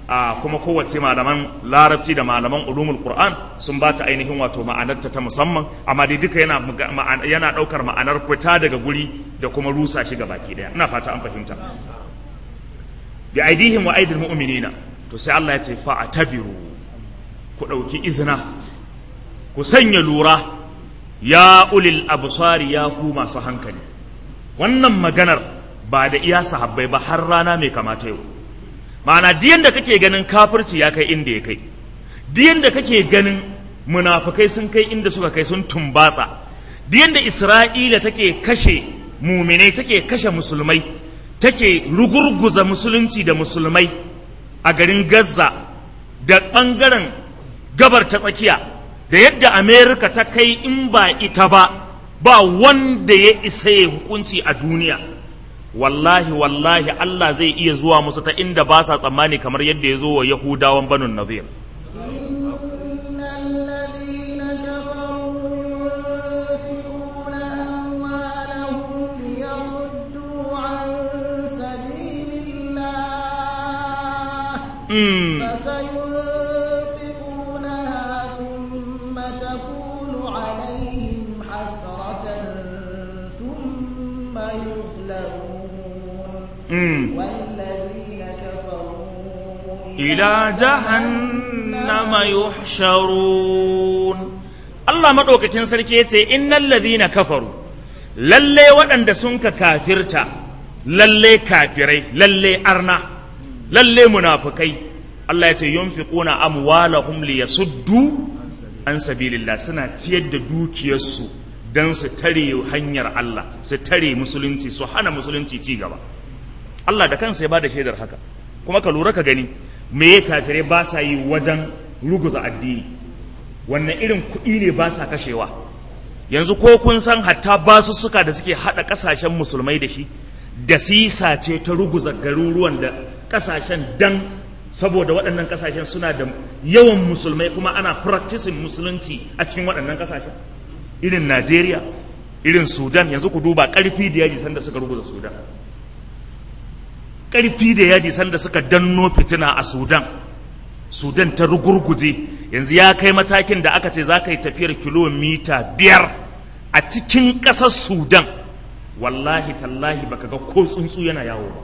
a kuma kowace malaman larabci da malaman ulumul qur'an sun ba ta ainihin wato ma'anarta ta musamman amma dai duka yana yana daukar ma'anar fita daga guri da kuma rusa shi baki daya ina fata an fahimta bi aidihim wa aidil mu'minina to sai Allah ya ce fa atabiru ku dauki izina ku sanya lura ya ulil absari ya ku masu hankali wannan maganar ba da iya sahabbai ba har rana mai kamata yau ma'ana diyan da kake ganin kafirci ya kai inda ya kai diyan da kake ganin munafukai sun kai inda suka kai sun tumbatsa diyan da isra'ila take kashe muminai take kashe musulmai take rugurguza musulunci da musulmai a garin gaza da ɓangaren gabar ta tsakiya da yadda amerika ta kai in ba ita ba ba wanda ya isa ya hukunci a duniya wallahi wallahi Allah zai iya zuwa musu ta inda ba sa tsammani kamar yadda ya zo wa Yahudawan banun Nazir. فسينفقونها ثم تكون عليهم حسرة ثم يغلبون والذين كفروا إلى جهنم يحشرون Allah maɗaukakin sarki ya ce, Innan ladhina kafaru, lalle waɗanda sun ka kafirta, lalle kafirai, lalle arna, lalle munafukai, Allah ya ce, Yunfiquna amwalahum liyasuddu an sabilillah suna ciyar da dukiyarsu don su tare hanyar Allah, su tare musulunci, su hana musulunci ci gaba. Allah da kansa ya ba da shaidar haka kuma ka lura ka gani me ya kafirai ba sa yi wajen ruguza addini wannan irin kuɗi ne ba sa kashewa yanzu ko kun san hatta basussuka da suke haɗa ƙasashen musulmai da shi da sisa ce ta ruguza garuruwan da ƙasashen dan saboda waɗannan ƙasashen suna da yawan musulmai kuma ana practicing musulunci a cikin waɗannan ƙasashen irin najeriya irin sudan yanzu ku duba ƙarfi da yaji sanda suka ruguza sudan ƙarfi da yaji sanda suka danno fitina a sudan sudan ta rugurguje yanzu ya kai matakin da aka ce za ka yi tafiyar kilomita biyar a cikin ƙasar sudan wallahi tallahi baka ga ko tsuntsu yana yawo ba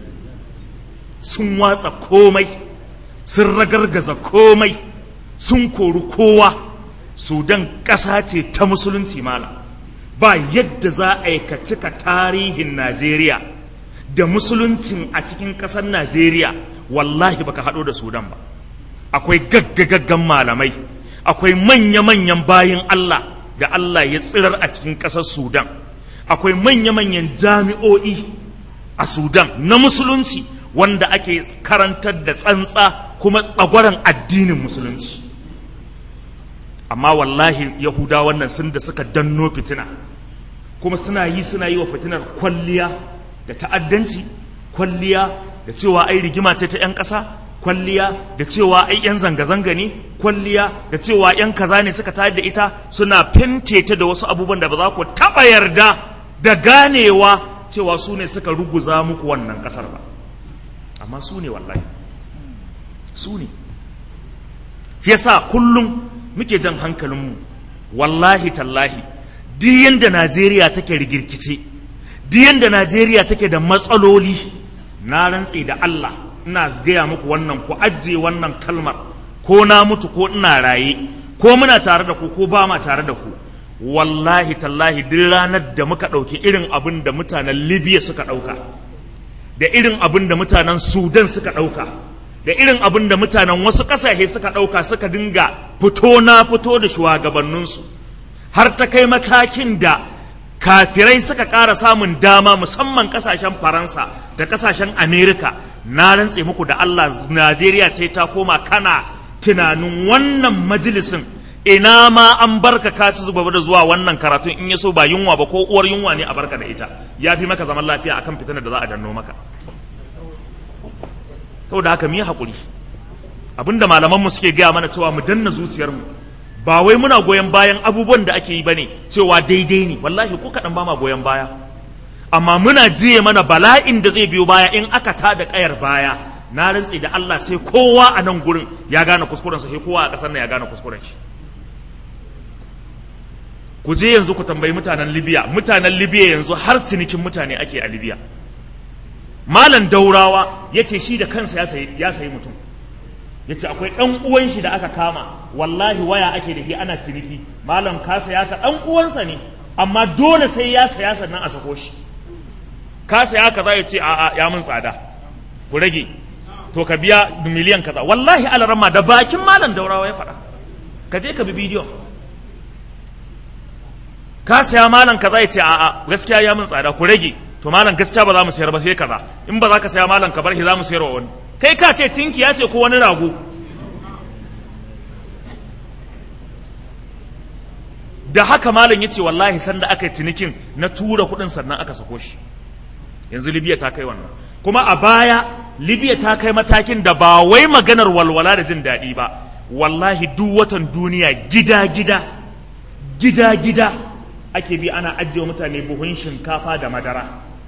sun watsa komai sun ragargaza komai sun kori kowa sudan ƙasa ce ta musulunci mala ba yadda za a yi ka cika tarihin najeriya da musuluncin a cikin ƙasar Najeriya wallahi baka haɗo da Sudan ba akwai gaggagaggan malamai akwai manya-manyan bayin Allah da Allah ya tsirar a cikin ƙasar Sudan akwai manya-manyan jami'o'i a Sudan na musulunci wanda ake karantar da tsantsa kuma tsagwaron addinin musulunci amma wallahi yahuda wannan sun da suka danno fitina kuma suna yi suna yi wa fitinar kwalliya da ta'addanci kwalliya da cewa ai rigima ce ta 'yan ƙasa kwalliya da cewa ai 'yan zanga-zanga ne kwalliya da cewa 'yan kaza ne suka tayar da ita suna fente ta da wasu abubuwan da ba za ku taɓa yarda da ganewa cewa su ne suka ruguza muku wannan ƙasar ba amma su ne wallahi su ne yasa kullum muke jan hankalinmu wallahi tallahi duk yanda najeriya take rigirkice duk yanda najeriya take da matsaloli na rantse da allah ina gaya muku wannan ku ajiye wannan kalmar ko na mutu ko ina raye ko muna tare da ku ko ba ma tare da ku wallahi tallahi duk ranar da muka ɗauki irin abin da mutanen libya suka ɗauka da irin abin da mutanen sudan suka ɗauka da irin abin da mutanen wasu ƙasashe suka ɗauka suka dinga fito na fito da shugabanninsu har ta kai matakin da kafirai suka ƙara samun dama musamman ƙasashen faransa da ƙasashen amerika na rantse muku da allah najeriya sai ta koma kana tunanin wannan majalisin ina ma an barka ka ci zuba da zuwa wannan karatun in ya so ba yunwa ba ko uwar yunwa ne a barka da ita ya fi maka zaman lafiya akan fitinar da za a danno maka saboda haka mu yi haƙuri abinda malamanmu suke gaya mana cewa mu danna zuciyarmu ba wai muna goyon bayan abubuwan da ake yi ba ne cewa daidai ne wallahi ko kaɗan ba ma goyon baya amma muna jiye mana bala'in da zai biyo baya in aka tada ƙayar baya na rantsi da Allah sai kowa a nan gurin ya gane kuskurensa sai kowa a ƙasar nan ya gane kuskuren shi ku je yanzu ku tambayi mutanen libya mutanen libya yanzu har cinikin mutane ake a libya malam daurawa ya ce shi da kansa ya sayi mutum ya ce akwai ɗan uwan shi da aka kama wallahi waya ake da shi ana ciniki malam ka saya ka ɗan uwansa ne amma dole sai ya saya sannan a sako shi ka saya ka za ya ce a'a ya mun tsada ku rage to ka biya miliyan kaza wallahi alarama da bakin malam daurawa ya faɗa ka je ka bi bidiyon ka saya malam kaza ya ce a'a gaskiya ya mun tsada ku rage to malam gaskiya ba za mu sayar ba sai kaza in ba za ka saya malam ka bar shi za mu sayar wa wani kai ka ce tinki ya ce ko wani rago da haka malam ya ce wallahi sanda aka yi cinikin na tura kuɗin sannan aka sako shi yanzu libya ta kai wannan kuma a baya libya ta kai matakin da ba wai maganar walwala da jin daɗi ba wallahi duk watan duniya gida-gida gida-gida ake bi ana ajiye mutane buhun shinkafa da madara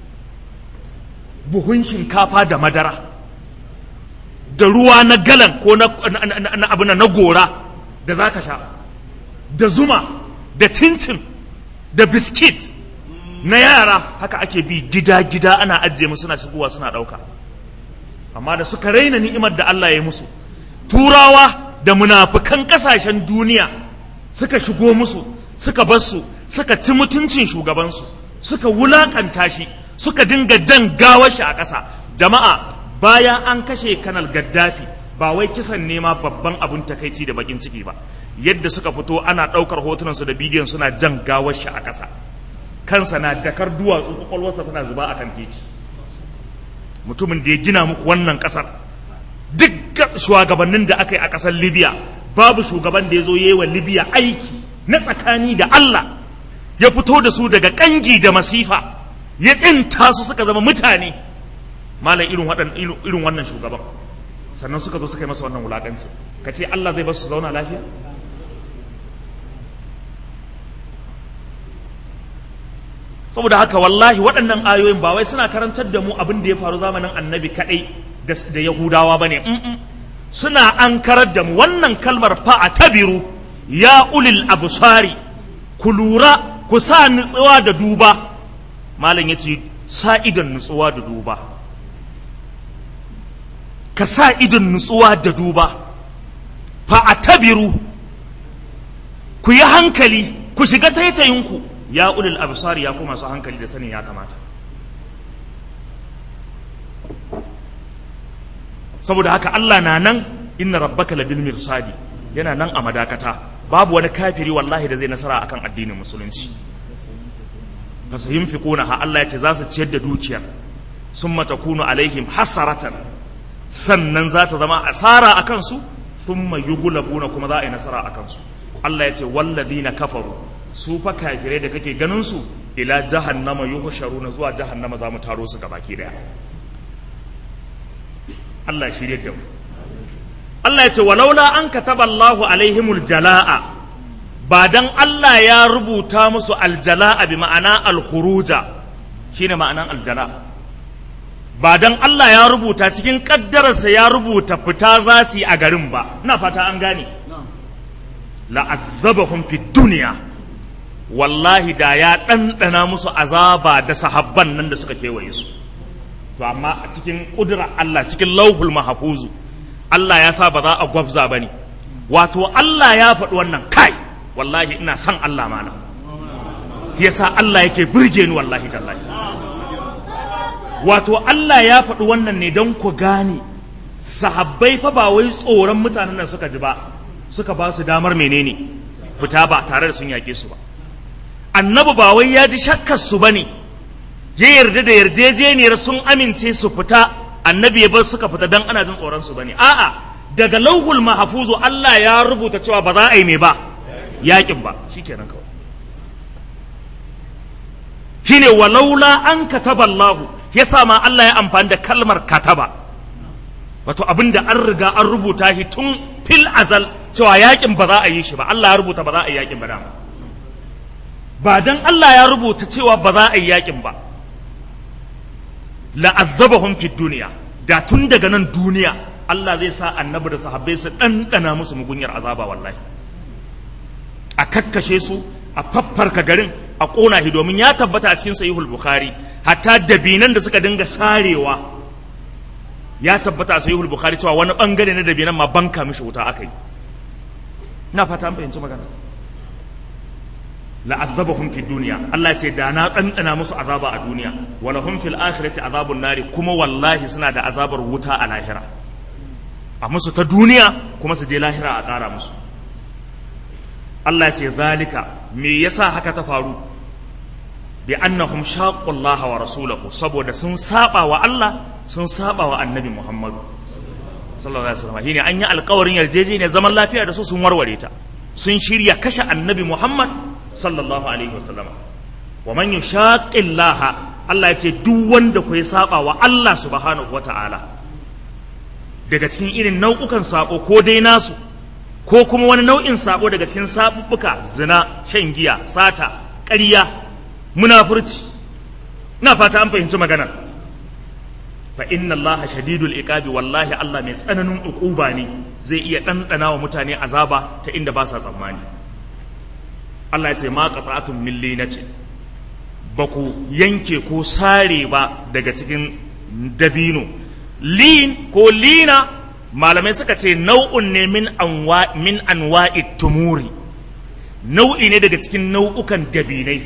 buhun shinkafa da madara da ruwa na galan ko na abu na gora da za ka sha da zuma da cincin da biskit na yara haka ake bi gida-gida ana ajiye musu suna shigowa suna ɗauka amma da suka raina ni'imar da Allah ya yi musu turawa da munafukan ƙasashen duniya suka shigo musu suka bar su suka ci mutuncin shugabansu suka wulakanta shi suka dinga jan gawar shi a ƙasa jama'a bayan an kashe kanal gaddafi ba wai kisan nema babban abun takaici da bakin ciki ba yadda suka fito ana ɗaukar hotunansu da bidiyon suna jan gawar shi a ƙasa kansa na dakar duwatsu kwakwalwarsa tana zuba a kan titi mutumin da ya gina muku wannan ƙasar duk shugabannin da aka yi a ƙasar libya babu shugaban da ya zo yi wa libya aiki na tsakani da allah ya fito da su daga ƙangi da masifa ya tsinta su suka zama mutane malam irin wannan shugaban sannan suka zo suka yi masa wannan wulaƙanci ka ce allah zai basu su zauna lafiya saboda haka wallahi waɗannan ayoyin ba wai suna karantar da mu abin da ya faru zamanin annabi kaɗai da yahudawa ba ne suna an karar da mu wannan kalmar fa a tabiru ya ulil abusari ku lura ku sa nutsuwa da duba malam ya ce sa idon nutsuwa da duba ka sa idon nutsuwa da duba fa a tabiru ku yi hankali ku shiga taitayinku ya ulil absar ya kuma su hankali da sanin ya kamata saboda haka Allah na nan inna rabbaka labil mirsadi yana nan a madakata babu wani kafiri wallahi da zai nasara akan addinin musulunci fasayunfiquna ha Allah ya ce za su ciyar da dukiyar summa takunu alaihim hasaratan sannan za ta zama asara akan su thumma yughlabuna kuma za a yi nasara akan su Allah ya ce walladhina kafaru su fa kafirai da kake ganin su ila jahannama yuhsharuna zuwa jahannama za mu taro su gabaki daya Allah ya shirye da mu Allah ya ce walaula an kataba Allahu alaihimul jalaa ba dan Allah ya rubuta musu aljala'a bi ma'ana alkhuruja shine ma'anan aljala ba dan Allah ya rubuta cikin kaddararsa ya rubuta fita za su yi a garin ba ina fata an gane la'azzabahum fid dunya wallahi da ya ɗanɗana musu azaba da sahabban nan da suka kewaye su to amma a cikin ƙudurar Allah cikin lauhul mahafuzu Allah ya sa ba za a gwabza ba ne wato Allah ya faɗi wannan kai wallahi ina son Allah mana yasa Allah yake burge ni wallahi tallahi wato Allah ya faɗi wannan ne don ku gane sahabbai fa ba wai tsoron mutanen nan suka ji ba suka ba su damar menene fita ba tare da sun yaƙe su ba annabi ba wai ya ji shakkar su bane ya yarda da yarjejeniyar sun amince su fita annabi ya bar suka fita dan ana jin tsoron su bane a'a daga lauhul mahfuzu Allah ya rubuta cewa ba za a yi me ba yakin ba shikenan kawai shine walaula an kataba Allah yasa ma Allah ya amfani da kalmar kataba wato abinda an riga an rubuta shi tun fil azal cewa yakin ba za a yi shi ba Allah ya rubuta ba za a yi yakin ba dama ba dan Allah ya rubuta cewa ba za a yi yakin ba la'azzabahum fi duniya da tun daga nan duniya Allah zai sa annabi da sahabbai su ɗanɗana musu mugunyar azaba wallahi a kakkashe su a faffarka garin a ƙona shi domin ya tabbata a cikin sahihul bukhari hatta dabinan da suka dinga sarewa ya tabbata a sahihul bukhari cewa wani bangare na dabinan ma banka mishi wuta aka yi ina fata an fahimci magana la'azzabahum fi duniya Allah ce da na ɗanɗana musu azaba a duniya wala hum fil akhirati azabun nari kuma wallahi suna da azabar wuta a lahira a musu ta duniya kuma su je lahira a ƙara musu Allah ce zalika me yasa haka ta faru bi annahum shaqqu Allah wa rasulahu saboda sun saba wa Allah sun saba wa annabi Muhammadu sallallahu alaihi wasallam shine an yi alƙawarin yarjejeniyar zaman lafiya da su sun warware ta sun shirya kashe annabi Muhammad sallallahu alaihi wasallam wa man yushaqi Allah Allah ya ce duk wanda ku ya saba wa Allah subhanahu wata'ala daga cikin irin nau'ukan sako ko dai nasu ko kuma wani nau'in sako daga cikin sabubbuka zina shan giya sata ƙarya munafurci ina fata an fahimci maganar fa inna Allah shadidul iqabi wallahi Allah mai tsananin uquba ne zai iya ɗanɗana wa mutane azaba ta inda ba sa tsammani Allah ya ce ma qata'atun min linatin ba ku yanke ko sare ba daga cikin dabino lin ko lina malamai suka ce nau'un ne min anwa min anwa'i tumuri nau'i ne daga cikin nau'ukan dabinai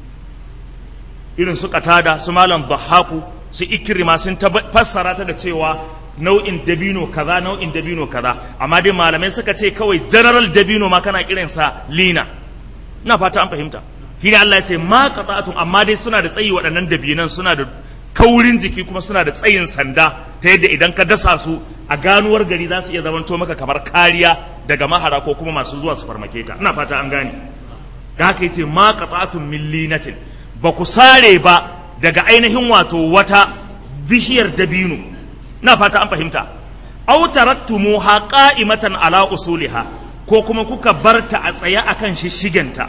irin su katada su malam bahaku su ikirma sun fassara ta da cewa nau'in dabino kaza nau'in dabino kaza amma dai malamai suka ce kawai general dabino ma kana kiransa lina ina fata an fahimta shi ne Allah ya ce ma qata'atun amma dai suna da tsayi waɗannan dabinan suna da kaurin jiki kuma suna da tsayin sanda ta yadda idan ka dasa su a ganuwar gari za su iya zamanto maka kamar kariya daga mahara ko kuma masu zuwa su farmake ka ina fata an gane da haka yace ma qata'atun min linatin ba ku sare ba daga ainihin wato wata bishiyar dabino ina fata an fahimta aw taraktumuha qa'imatan ala usuliha ko kuma kuka barta a tsaye akan shishigenta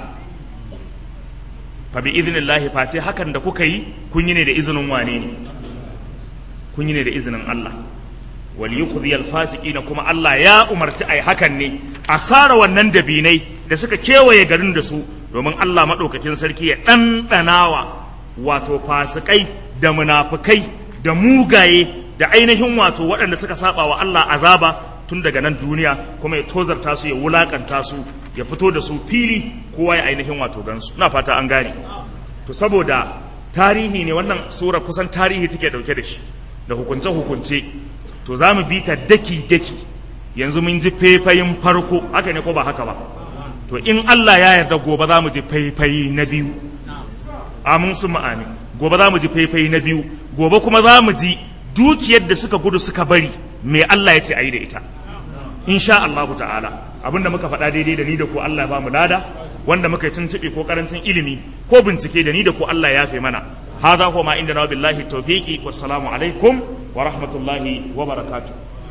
fa bi idnillahi face hakan da kuka yi kun yi ne da izinin wane ne kun yi ne da izinin Allah wal yukhzi al fasiqina kuma Allah ya umarci ai hakan ne a sara wannan dabinai da suka kewaye garin da su domin Allah madaukakin sarki ya ɗanɗanawa wato fasikai da munafukai da mugaye da ainihin wato waɗanda suka saba wa Allah azaba tun daga nan duniya kuma ya tozarta su ya wulakanta su ya fito da su fili kowa ya ainihin wato gansu na fata an gane to saboda tarihi ne wannan sura kusan tarihi take dauke da shi da hukunce hukunce to za mu bi ta daki daki yanzu mun ji faifayin farko haka ne ko ba haka ba to in Allah ya yarda gobe za mu ji faifayi na biyu amin su ma'ani gobe za mu ji faifayi na biyu gobe kuma za mu ji dukiyar da suka gudu suka bari me Allah ya ce a yi da ita insha Allah ta'ala abinda muka faɗa daidai da ni da ku Allah ba mu lada wanda muka yi tuntuɓe ko karancin ilimi ko bincike da ni da ku Allah ya fi mana hadha huwa ma inda na billahi tawfiqi wassalamu alaikum wa rahmatullahi wa barakatuh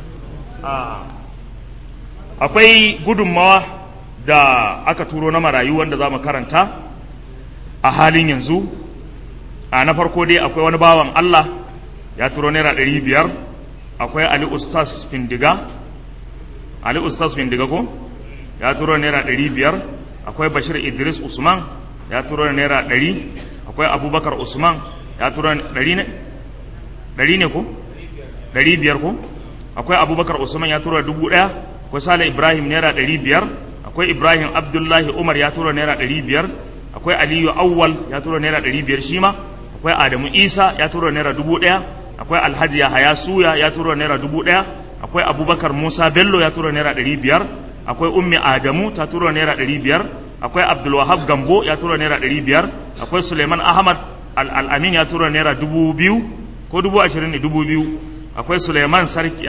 akwai gudunmawa da aka turo na marayu wanda za mu karanta a halin yanzu a na farko dai akwai wani bawan Allah ya turo naira ɗari biyar akwai Ali Ustaz Findiga Ali Ustaz Findiga ko ya turo naira ɗari biyar akwai Bashir Idris Usman ya turo naira ɗari akwai Abubakar Usman ya turo ɗari ne ɗari ne ko ɗari biyar ko akwai Abubakar Usman ya turo dubu ɗaya akwai Sale Ibrahim naira ɗari biyar akwai Ibrahim Abdullahi Umar ya turo naira ɗari biyar akwai Aliyu Awwal ya turo naira ɗari biyar shi ma akwai Adamu Isa ya turo naira dubu ɗaya akwai alhaji yahaya suya ya turo naira dubu ɗaya akwai abubakar musa bello ya turo naira ɗari biyar akwai ummi adamu ta turo naira ɗari biyar akwai abdulwahab gambo ya turo naira ɗari biyar akwai suleiman ahmad al'amin ya turo naira dubu biyu ko dubu ashirin ne dubu biyu akwai suleiman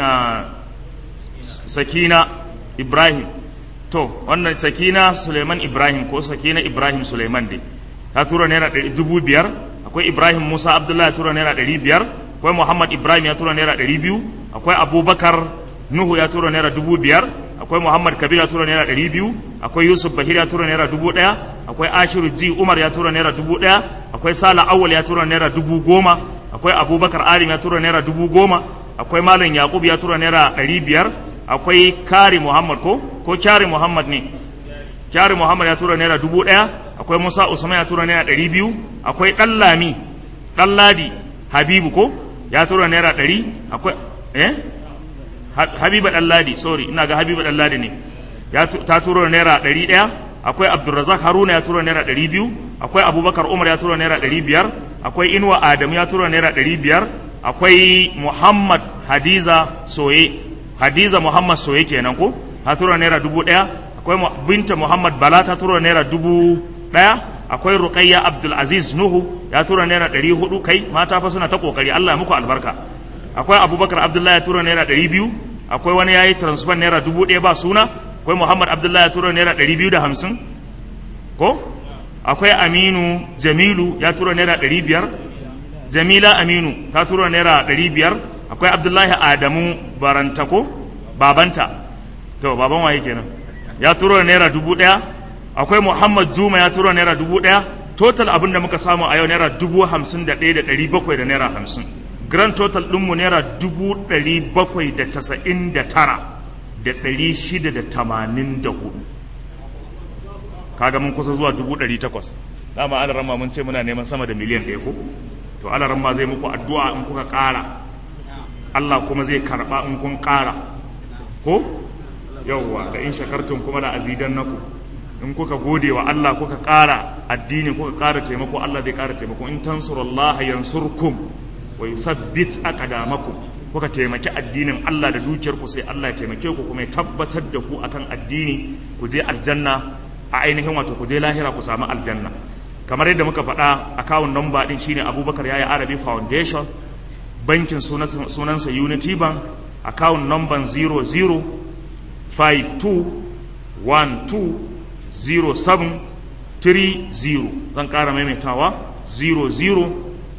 sakina ibrahim to wannan sakina suleiman ibrahim ko sakina ibrahim suleiman dai ta turo naira dubu biyar akwai ibrahim musa abdullahi ya turo naira ɗari biyar akwai muhammad ibrahim ya tura naira ɗari biyu akwai abubakar nuhu ya tura naira dubu biyar akwai muhammad kabir ya tura naira ɗari biyu akwai yusuf bahir ya tura naira dubu ɗaya akwai ashiru ji umar ya tura naira dubu ɗaya akwai sala awal ya tura naira dubu goma akwai abubakar arim ya tura naira dubu goma akwai malam yaqub ya tura naira ɗari biyar akwai kari muhammad ko ko kyari muhammad ne kyari muhammad ya tura naira dubu ɗaya akwai musa usman ya tura naira ɗari biyu akwai ɗallami ɗalladi habibu ko ya tura naira ɗari akwai eh habiba ɗalladi sorry ina ga habiba ɗalladi ne ya ta tura naira ɗari ɗaya akwai abdulrazak haruna ya tura naira ɗari biyu akwai abubakar umar ya tura naira ɗari biyar akwai inuwa adamu ya tura naira ɗari biyar akwai muhammad hadiza soye hadiza muhammad soye kenan ko ta tura naira dubu ɗaya akwai binta muhammad bala ta tura naira dubu ɗaya akwai ruqayya abdul aziz nuhu ya tura naira ɗari hudu kai mata fa suna ta kokari allah ya muku albarka akwai abubakar abdullahi ya tura naira ɗari biyu akwai wani ya yi transfer naira dubu ɗaya ba suna akwai muhammad abdullahi ya tura naira ɗari biyu da hamsin ko akwai aminu jamilu ya tura naira ɗari biyar jamila aminu ta tura naira ɗari biyar akwai abdullahi adamu barantako babanta to baban waye kenan ya tura naira dubu ɗaya akwai muhammad juma ya tura naira dubu ɗaya total abin da muka samu a yau naira dubu hamsin da ɗaya da ɗari bakwai da naira hamsin grand total ɗinmu naira dubu ɗari bakwai da casa'in da tara da ɗari shida da tamanin da hudu kaga mun kusa zuwa dubu ɗari takwas dama ala ramma mun ce muna neman sama da miliyan ɗaya ko to ala ramma zai muku addu'a in kuka ƙara Allah kuma zai karɓa in kun ƙara ko yawwa da in shakartun kuma da azidan naku in kuka gode wa Allah kuka ƙara addini kuka ƙara taimako Allah zai ƙara taimako in tansurullaha yansurkum wa yuthabbit aqdamakum kuka taimaki addinin Allah da dukiyar ku sai Allah ya taimake ku kuma ya tabbatar da ku akan addini ku je aljanna a ainihin wato ku je lahira ku samu aljanna kamar yadda muka faɗa akawun namba din shine Abubakar Yaya Arabi Foundation bankin sunansa Unity Bank akawun number 00 52 12 07 30 zan ƙara maimaitawa 00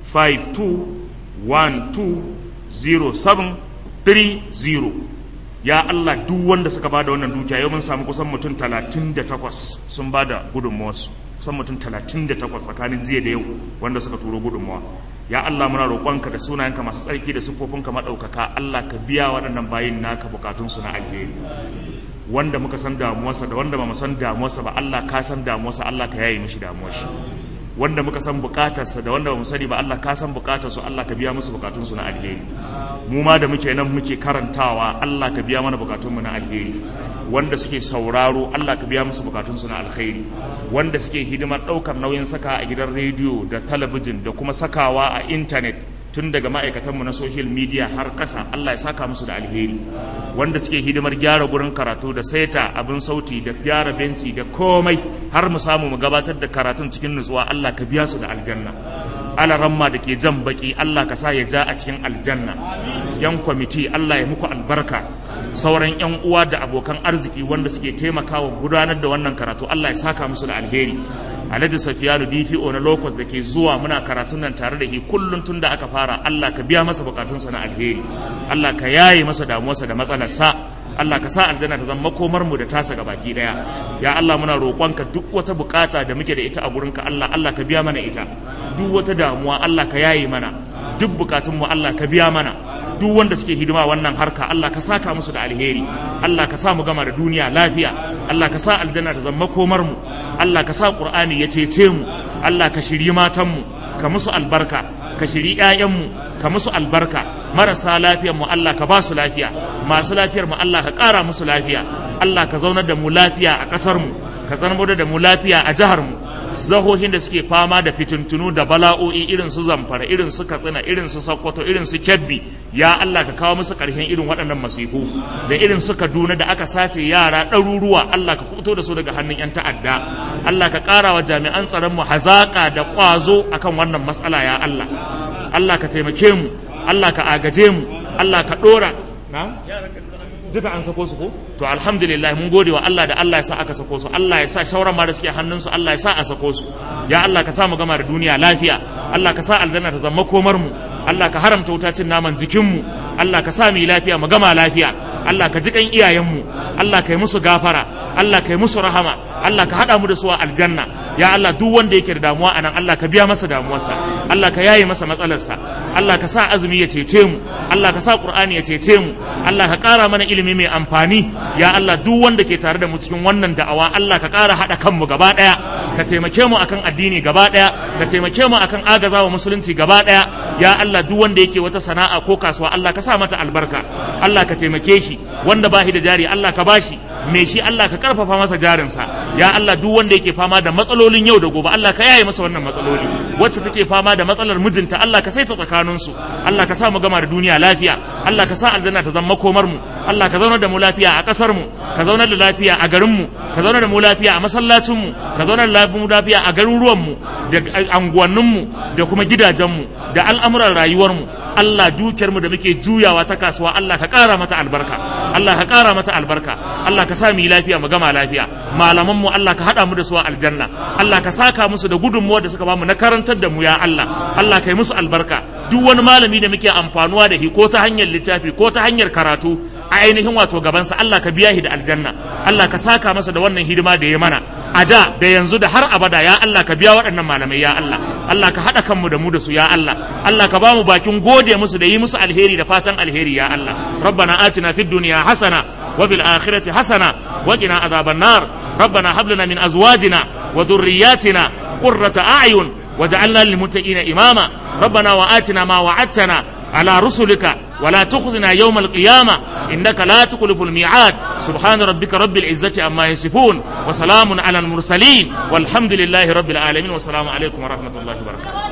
52 12 0730 ya Allah duk wanda suka bada wannan dukiya yau mun samu kusan mutum 38 sun bada gudunmuwarsu kusan mutum 38 tsakanin jiya da yau wanda suka turo gudunmuwa ya Allah muna roƙonka da sunayenka masu tsarki da siffofinka maɗaukaka Allah ka biya waɗannan bayin naka bukatunsu na alheri wanda muka san damuwarsa da wanda ba mu san damuwarsa ba Allah ka san damuwarsa Allah ka yaye mishi damuwar shi wanda muka san bukatarsa da wanda ba mu sani ba Allah ka san bukatarsu Allah ka biya musu bukatunsu na alheri mu ma da muke nan muke karantawa Allah ka biya mana bukatunmu na alheri wanda suke sauraro Allah ka biya musu bukatunsu na alkhairi wanda suke hidimar ɗaukar nauyin saka a gidan rediyo da talabijin da kuma sakawa a intanet tun daga ma'aikatanmu na social media har ƙasa Allah ya saka musu da alheri wanda suke hidimar gyara gurin karatu da saita abin sauti da gyara benci da komai har mu samu mu gabatar da karatun cikin nutsuwa Allah ka biya su da aljanna alaramma da ke jan baki Allah ka sa ya ja a cikin aljanna yan kwamiti Allah ya muku albarka sauran yan uwa da abokan arziki wanda suke taimakawa gudanar da wannan karatu Allah ya saka musu da alheri Alhaji Safiyanu DPO na Locust da ke zuwa muna karatun nan tare da shi kullum tun da aka fara Allah ka biya masa bukatunsa na alheri Allah ka yaye masa damuwarsa da matsalarsa Allah ka sa aljanna ta zama makomar mu da tasa ga baki daya ya Allah muna roƙonka duk wata bukata da muke da ita a gurinka Allah Allah ka biya mana ita duk wata damuwa Allah ka yaye mana duk bukatun mu Allah ka biya mana duk wanda suke hidima wannan harka Allah ka saka musu da alheri Allah ka sa mu gama da duniya lafiya Allah ka sa aljanna ta zama komar mu Allah ka sa Qur'ani ya cece mu Allah ka shiri matan mu ka musu albarka ka shiri ƴaƴan mu ka musu albarka marasa lafiyar mu Allah ka ba su lafiya masu lafiyar mu Allah ka ƙara musu lafiya Allah ka zaunar da mu lafiya a ƙasar mu ka zaunar da mu lafiya a jihar mu zahohin da suke fama da fitintunu da bala'o'i irin su zamfara irin su katsina irin su sokoto irin su kebbi ya Allah ka kawo musu ƙarshen irin waɗannan masifu da irin su kaduna da aka sace yara ɗaruruwa Allah ka kuto da su daga hannun 'yan ta'adda Allah ka ƙara wa jami'an tsaron mu hazaƙa da ƙwazo akan wannan matsala ya Allah Allah ka taimake mu Allah ka agaje mu Allah ka ɗora na duka an sako su ko to alhamdulillah mun gode wa Allah da Allah ya sa aka sako su Allah ya sa shauran ma da suke hannun su Allah ya sa a sako su ya Allah ka sa mu gama da duniya lafiya Allah ka sa aljanna ta zama komar mu Allah ka haramta wuta cin naman jikin mu Allah ka sa mu yi lafiya mu gama lafiya Allah ka ji kan iyayenmu Allah ka yi musu gafara Allah ka yi musu rahama Allah ka haɗa mu da su a aljanna ya Allah duk wanda yake da damuwa anan Allah ka biya masa damuwarsa Allah ka yaye masa matsalarsa Allah ka sa azumi ya cece mu Allah ka sa Qur'ani ya cece mu Allah ka ƙara mana ilimi mai amfani ya Allah duk wanda ke tare da mu cikin wannan da'awa Allah ka ƙara haɗa kanmu gaba ɗaya ka taimake mu akan addini gaba ɗaya ka taimake mu akan agazawa musulunci gaba ɗaya ya Allah duk wanda yake wata sana'a ko kasuwa Allah ka sa mata albarka Allah ka taimake shi wanda ba shi da jari Allah ka bashi me shi Allah ka karfafa masa jarinsa ya Allah duk wanda yake fama da matsalolin yau da gobe Allah ka yaye masa wannan matsaloli wacce take fama da matsalar mijinta Allah ka saita tsakaninsu Allah ka sa mu gama da duniya lafiya Allah ka sa aljanna ta zama komar mu Allah ka zauna da mu lafiya a kasar mu ka zauna da lafiya a garin mu ka zauna da mu lafiya a masallacin mu ka zauna da mu lafiya a garuruwan mu da anguwannin mu da kuma gidajen mu da al'amuran rayuwar mu Allah dukiyar mu da muke juyawa ta kasuwa Allah ka ƙara mata albarka Allah ka ƙara mata albarka Allah ka sa mu yi lafiya mu gama lafiya malaman mu Allah ka haɗa mu da su a aljanna Allah ka saka musu da gudunmuwa da suka bamu na karantar da mu ya Allah Allah ka yi musu albarka duk wani malami da muke amfanuwa da shi ko ta hanyar littafi ko ta hanyar karatu a ainihin wato gabansa Allah ka biya shi da aljanna Allah ka saka masa da wannan hidima da ya mana a da da yanzu da har abada ya Allah ka biya waɗannan malamai ya Allah Allah ka haɗa kanmu da mu da su ya Allah Allah ka ba mu bakin gode musu da yi musu alheri da fatan alheri ya Allah rabbana atina fid dunya hasana wa fil akhirati hasana wa qina adhaban nar rabbana hab lana min azwajina wa dhurriyyatina qurrata a'yun waj'alna lil muttaqina imama rabbana wa atina ma wa'adtana ala rusulika ولا تخزنا يوم القيامة إنك لا تخلف الميعاد سبحان ربك رب العزة عما يصفون وسلام على المرسلين والحمد لله رب العالمين والسلام عليكم ورحمة الله وبركاته